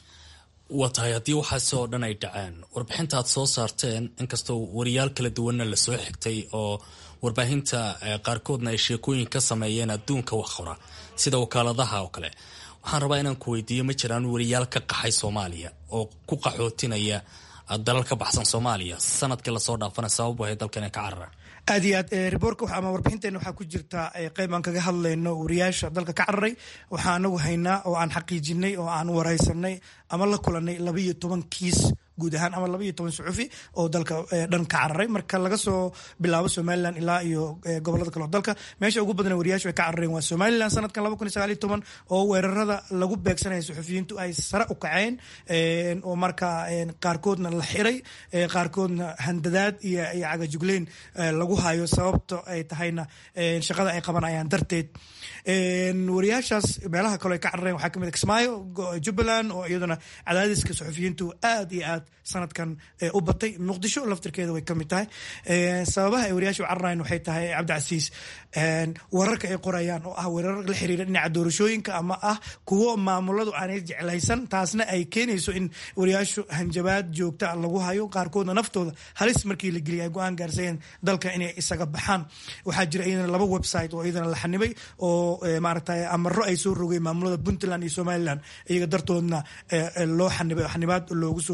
waa tahay haddii waxaasi oo dhan ay dhaceen warbixinta aad soo saarteen inkastoo wariyaal kala duwanna lasoo xigtay oo warbaahinta qaarkoodna ay sheekooyin ka sameeyeen adduunka wax qora sida wakaaladaha oo kale waxaan rabaa inaan ku weydiiyo ma jiraan wariyaal ka qaxay soomaaliya oo ku qaxootinaya dalal ka baxsan soomaaliya sanadkii lasoo dhaafana sababu ahay dalkan ay ka cararaan aad iyo aad riboorka ama warbixinteena waxaa ku jirta qayb aan kaga hadlayno wariyaasha dalka ka cararay waxaa anagu haynaa oo aan xaqiijinay oo aan wareysanay ama la kulanay laba iyo toban kiis guud ahaan ama laba iyo toban suxufi oo dalka dhan ka cararay marka laga soo bilaabo somalilan ilaa iyo gobolada kale oo dalka meesha ugu badan wariyaashu ay ka carareen waa somalilan sanadkan laba kun iyo sagaal iyo toban oo weerarada lagu beegsanaya suxufiyiintu ay sare u kaceen oo marka qaarkoodna la xiray qaarkoodna handadaad iyo iyo cagajugleyn lagu hayo sababta ay tahayna shaqada ay qabanayaan darteed wariyaashaas meelaha kale ay ka carareen waxaa kamid kismaayo jubbaland oo iyaduna cadaadiska suxufiyiintu aad iyo aad sanadkan u batay muqdisho laftirkeeda way kamid tahay sababaha ay wariyaasha u cararayan waxay tahay cabdicasiis wararka ay qorayaan oo ah weerar la xiriira dhinaca doorashooyinka ama ah kuwo maamuladu aanay jeclaysan taasna ay keenayso in wariyaashu hanjabaad joogta lagu hayo qaarkoodna naftooda halis markii la geliyay ay go-aan gaarsayeen dalka inay isaga baxaan waxaa jira iyadana laba website oo iyadana la xanibay oo maaragtay amaro ay soo rogeen maamulada puntland iyo somaliland iyaga dartoodna loo xanibay xanibaad loogu soo rogay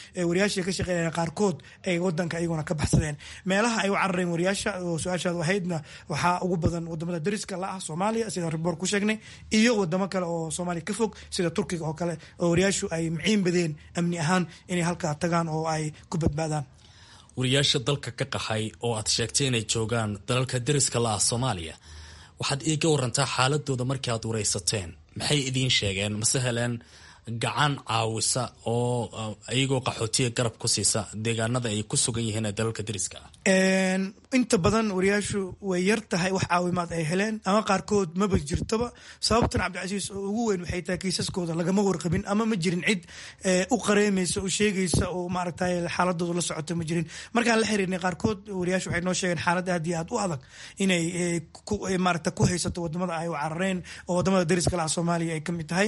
wariyaashii ka shaqeynaya qaarkood ay wadanka iyaguna ka baxsadeen meelaha ay u carareen wariyaasha oo su-aashaad ahaydna waxaa ugu badan wadamada dariska la ah soomaaliya sida riboor ku sheegnay iyo wadamo kale oo soomaaliya ka fog sida turkiga oo kale oo wariyaashu ay miciin badeen amni ahaan inay halkaa tagaan oo ay ku badbaadaan wariyaasha dalka ka qaxay oo aad sheegtay inay joogaan dalalka dariska la ah soomaaliya waxaad iiga warantaa xaaladooda markii aad waraysateen maxay idiin sheegeen mase heleen gacan caawisa oo iyagoo qaxootiga garab ku siisa deegaanada ay ku sugan yihiin ee dalalka dariska ah inta badan wariyaashu way yar tahay wax caawimaad ay heleen ama qaarkood maba jirtoba sababtan cabdicasiis oo ugu weyn waxay tahay kiisaskooda lagama warqabin ama ma jirin cid u qareemaysa u sheegaysa oo maaragtay xaaladooda la socota ma jirin markaan la xiriirnay qaarkood wariyaashu waxay noo sheegeen xaalad aad iyo aad u adag inay maaragta ku haysato wadamada ay u carareen oo wadamada dariska laha soomaaliya ay kamid tahay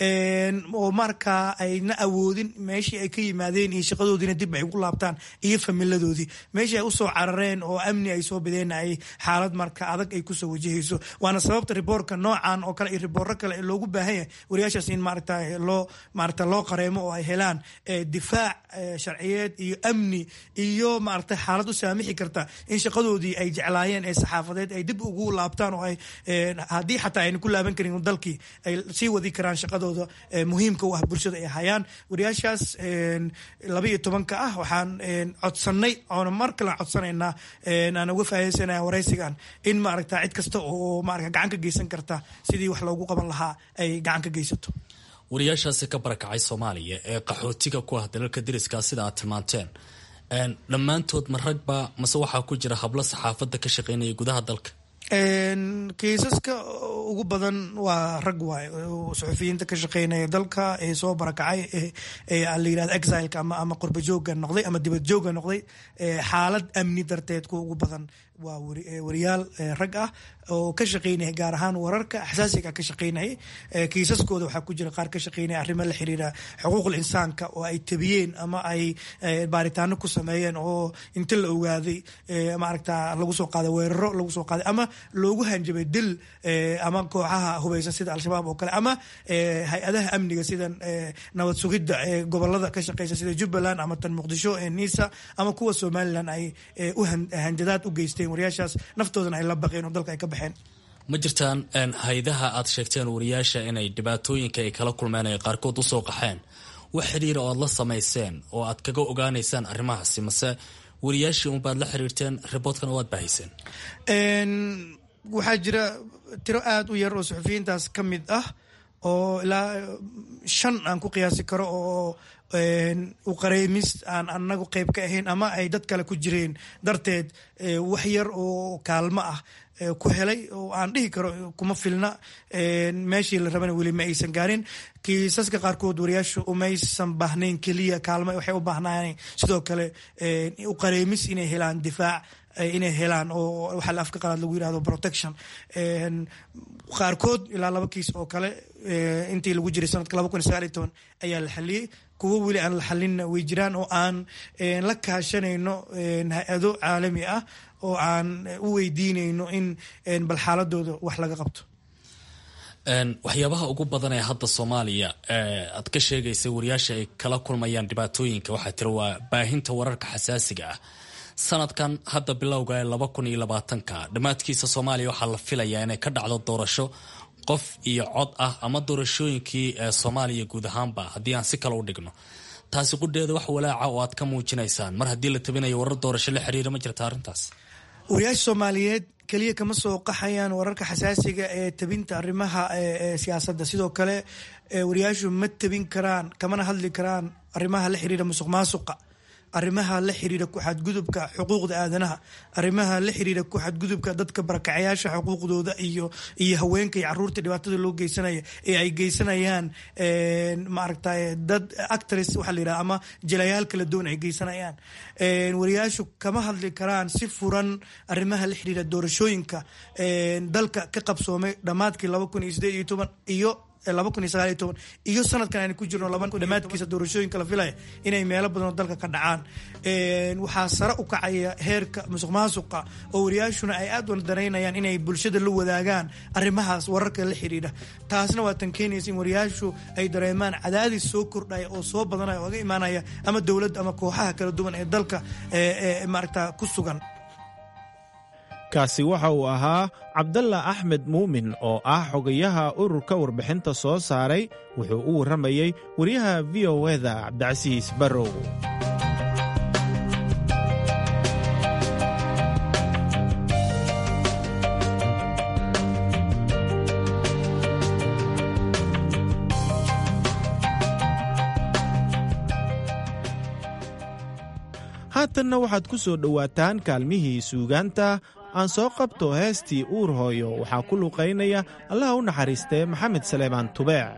oo markaa ayna awoodin meeshii ay ka yimaadeen iyo shaqadoodiina dib ay ugu laabtaan iyo familadoodii meeshii ay usoo carareen oo amni ay soo bideen ay xaalad marka adag ay kusoo wajahayso waana sababta riboorka noocan oo kale iyo ribooro kale ee loogu baahan yahay wariyaashaas in maaragta loo maaragta loo qareemo oo ay helaan difaac sharciyeed iyo amni iyo maaragta xaalad u saamixi karta in shaqadoodii ay jeclaayeen ee saxaafadeed ay dib ugu laabtaan oo ay haddii xataa ayna ku laaban karin dalkii ay sii wadi karaan shaqadooda muhiimka u ah bulshada ay hayaan wariyaashaas laba iyo tobanka ah waxaan codsanay oona mar kale codsanaynaa aan uga faahaysanaya waraysigan in maaragta cid kasta oo maarata gacan ka geysan karta sidii wax loogu qaban lahaa ay gacan ka geysato wariyaashaasi ka barakacay soomaaliya ee qaxootiga ku ah dalalka dariska sida aad tilmaanteen dhammaantood ma ragba mase waxaa ku jira hablo saxaafadda ka shaqeynaya gudaha dalka kiisaska ugu badan waa rag waay suxufiyiinta ka shaqeynaya dalka ee soo barakacay ee la yirahdo exileka ama ama qurbajooga noqday ama dibadjooga noqday xaalad amni darteed kuwa ugu badan waa wariyaal rag ah oo ka shaqeynaya gaar ahaan wararka xasaasiga ka shaqeynaya kiisaskooda waxaa ku jira qaar ka shaqeynaya arrimo la xiriira xuquuqul insaanka oo ay tabiyeen ama ay baaritaano ku sameeyeen oo inta la ogaaday maaragta lagu soo qaaday weeraro lagu soo qaaday ama loogu hanjabay dil ama kooxaha hubeysan sida al-shabaab oo kale ama hay-adaha amniga sida nabad sugidda ee gobolada ka shaqeysa sida jubbaland ama tan muqdisho ee nisa ama kuwa somalilan ay u hanjadaad u geysteen wariyaashaas naftoodana ay la baqeen oo dalka ay ka baxeen ma jirtaan hay-adaha aad sheegteen wariyaasha inay dhibaatooyinka ay kala kulmeen ay qaarkood usoo qaxeen wax xiriira oo aad la samayseen oo aad kaga ogaanaysaan arrimahaasi mase wariyaashii unbaad la xiriirteen riboodkan oo aad baahayseen waxaa jira tiro aada u yar oo suxufiyiintaas ka mid ah oo ilaa shan aan ku qiyaasi karo oo u qareymis aan anagu qeyb ka ahayn ama ay dad kale ku jireen darteed wax yar oo kaalmo ah ku helay oo aan dhihi karo kuma filna meeshii la rabana weli ma aysan gaarin kiisaska qaarkood wariyaashu umaysan baahnayn keliya kaalmo waxay u baahnaayeen sidoo kale u qareymis inay helaan difaac inay helaan oo waxaa la afka qalaad lagu yirahdo protection qaarkood ilaa laba kiis oo kale intii lagu jiray sanadka laba kun iyo sagaal iyo toban ayaa la xaliyey kuwo weli aan la xalinna way jiraan oo aan la kaashanayno hay-ado caalami ah oo aan u weydiinayno in bal xaaladooda wax laga qabto waxyaabaha ugu badan ee hadda soomaaliya aad ka sheegaysa wariyaasha ay kala kulmayaan dhibaatooyinka waxaa tira waa baahinta wararka xasaasiga ah sanadkan hadda bilowga ee laba kun iyo labaatanka dhammaadkiisa soomaaliya waxaa la filayaa inay ka dhacdo doorasho qof iyo cod ah ama doorashooyinkii ee soomaaliya guud ahaanba haddii aan si kale u dhigno taasi qudheeda wax walaaca oo aad ka muujinaysaan mar haddii la tabinayo warar doorasho la xiriira ma jirta arrintaas wariyaasha soomaaliyeed keliya kama soo qaxayaan wararka xasaasiga ee tabinta arrimaha siyaasadda sidoo kale wariyaashu ma tabin karaan kamana hadli karaan arrimaha la xiriira musuq maasuqa arrimaha la xiriira ku xadgudubka xuquuqda aadanaha arrimaha la xiriira ku xadgudubka dadka barakacayaasha xuquuqdooda iyo iyo haweenka iyo caruurta dhibaatada loo geysanaya ee ay geysanayaan maaragtay dad actress waxaa la yidhaha ama jilayaal kala duwan ay geysanayaan wariyaashu kama hadli karaan si furan arrimaha la xiriira doorashooyinka dalka ka qabsoomay dhammaadkii laba kun iyo sideed iyo toban iyo laba kun iyo sagaal iyo toban iyo sanadkan aynu ku jirno laba dhammaadkiisa doorashooyinka la filaya inay meelo badan oo dalka ka dhacaan waxaa sare u kacaya heerka musuq maasuqa oo wariyaashuna ay aad u danaynayaan inay bulshada la wadaagaan arrimahaas wararka la xiriira taasna waa tan keenaysa in wariyaashu ay dareemaan cadaadis soo kordhaya oo soo badanaya oo ga imaanaya ama dowladda ama kooxaha kala duwan ee dalka maaragta ku sugan kaasi waxa uu ahaa cabdalla axmed muumin oo ah xogayaha ururka warbixinta soo saaray wuxuu u warramayey wariyaha v o eda cabdicasiis barrow haatanna waxaad ku soo dhowaataan kaalmihii suugaanta aan soo qabto heestii uur hooyo waxaa ku luqaynaya allaha u naxariistee maxamed saleebaan tubeec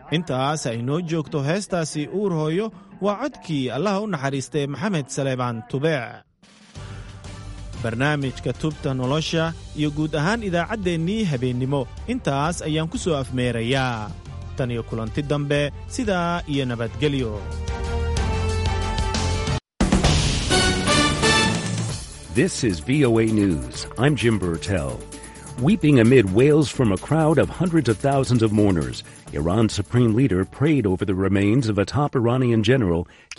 intaas ay noo joogto heestaasi uur hooyo waa codkii allaha u naxariistay maxamed saleebaan tubeec barnaamijka tubta nolosha iyo guud ahaan idaacaddeenii habeennimo intaas ayaan ku soo afmeerayaa tan iyo kulanti dambe sidaa iyo nabadgelyo This is VOA News. I'm Jim Burtell. Weeping amid wails from a crowd of hundreds of thousands of mourners, Iran's supreme leader prayed over the remains of a top Iranian general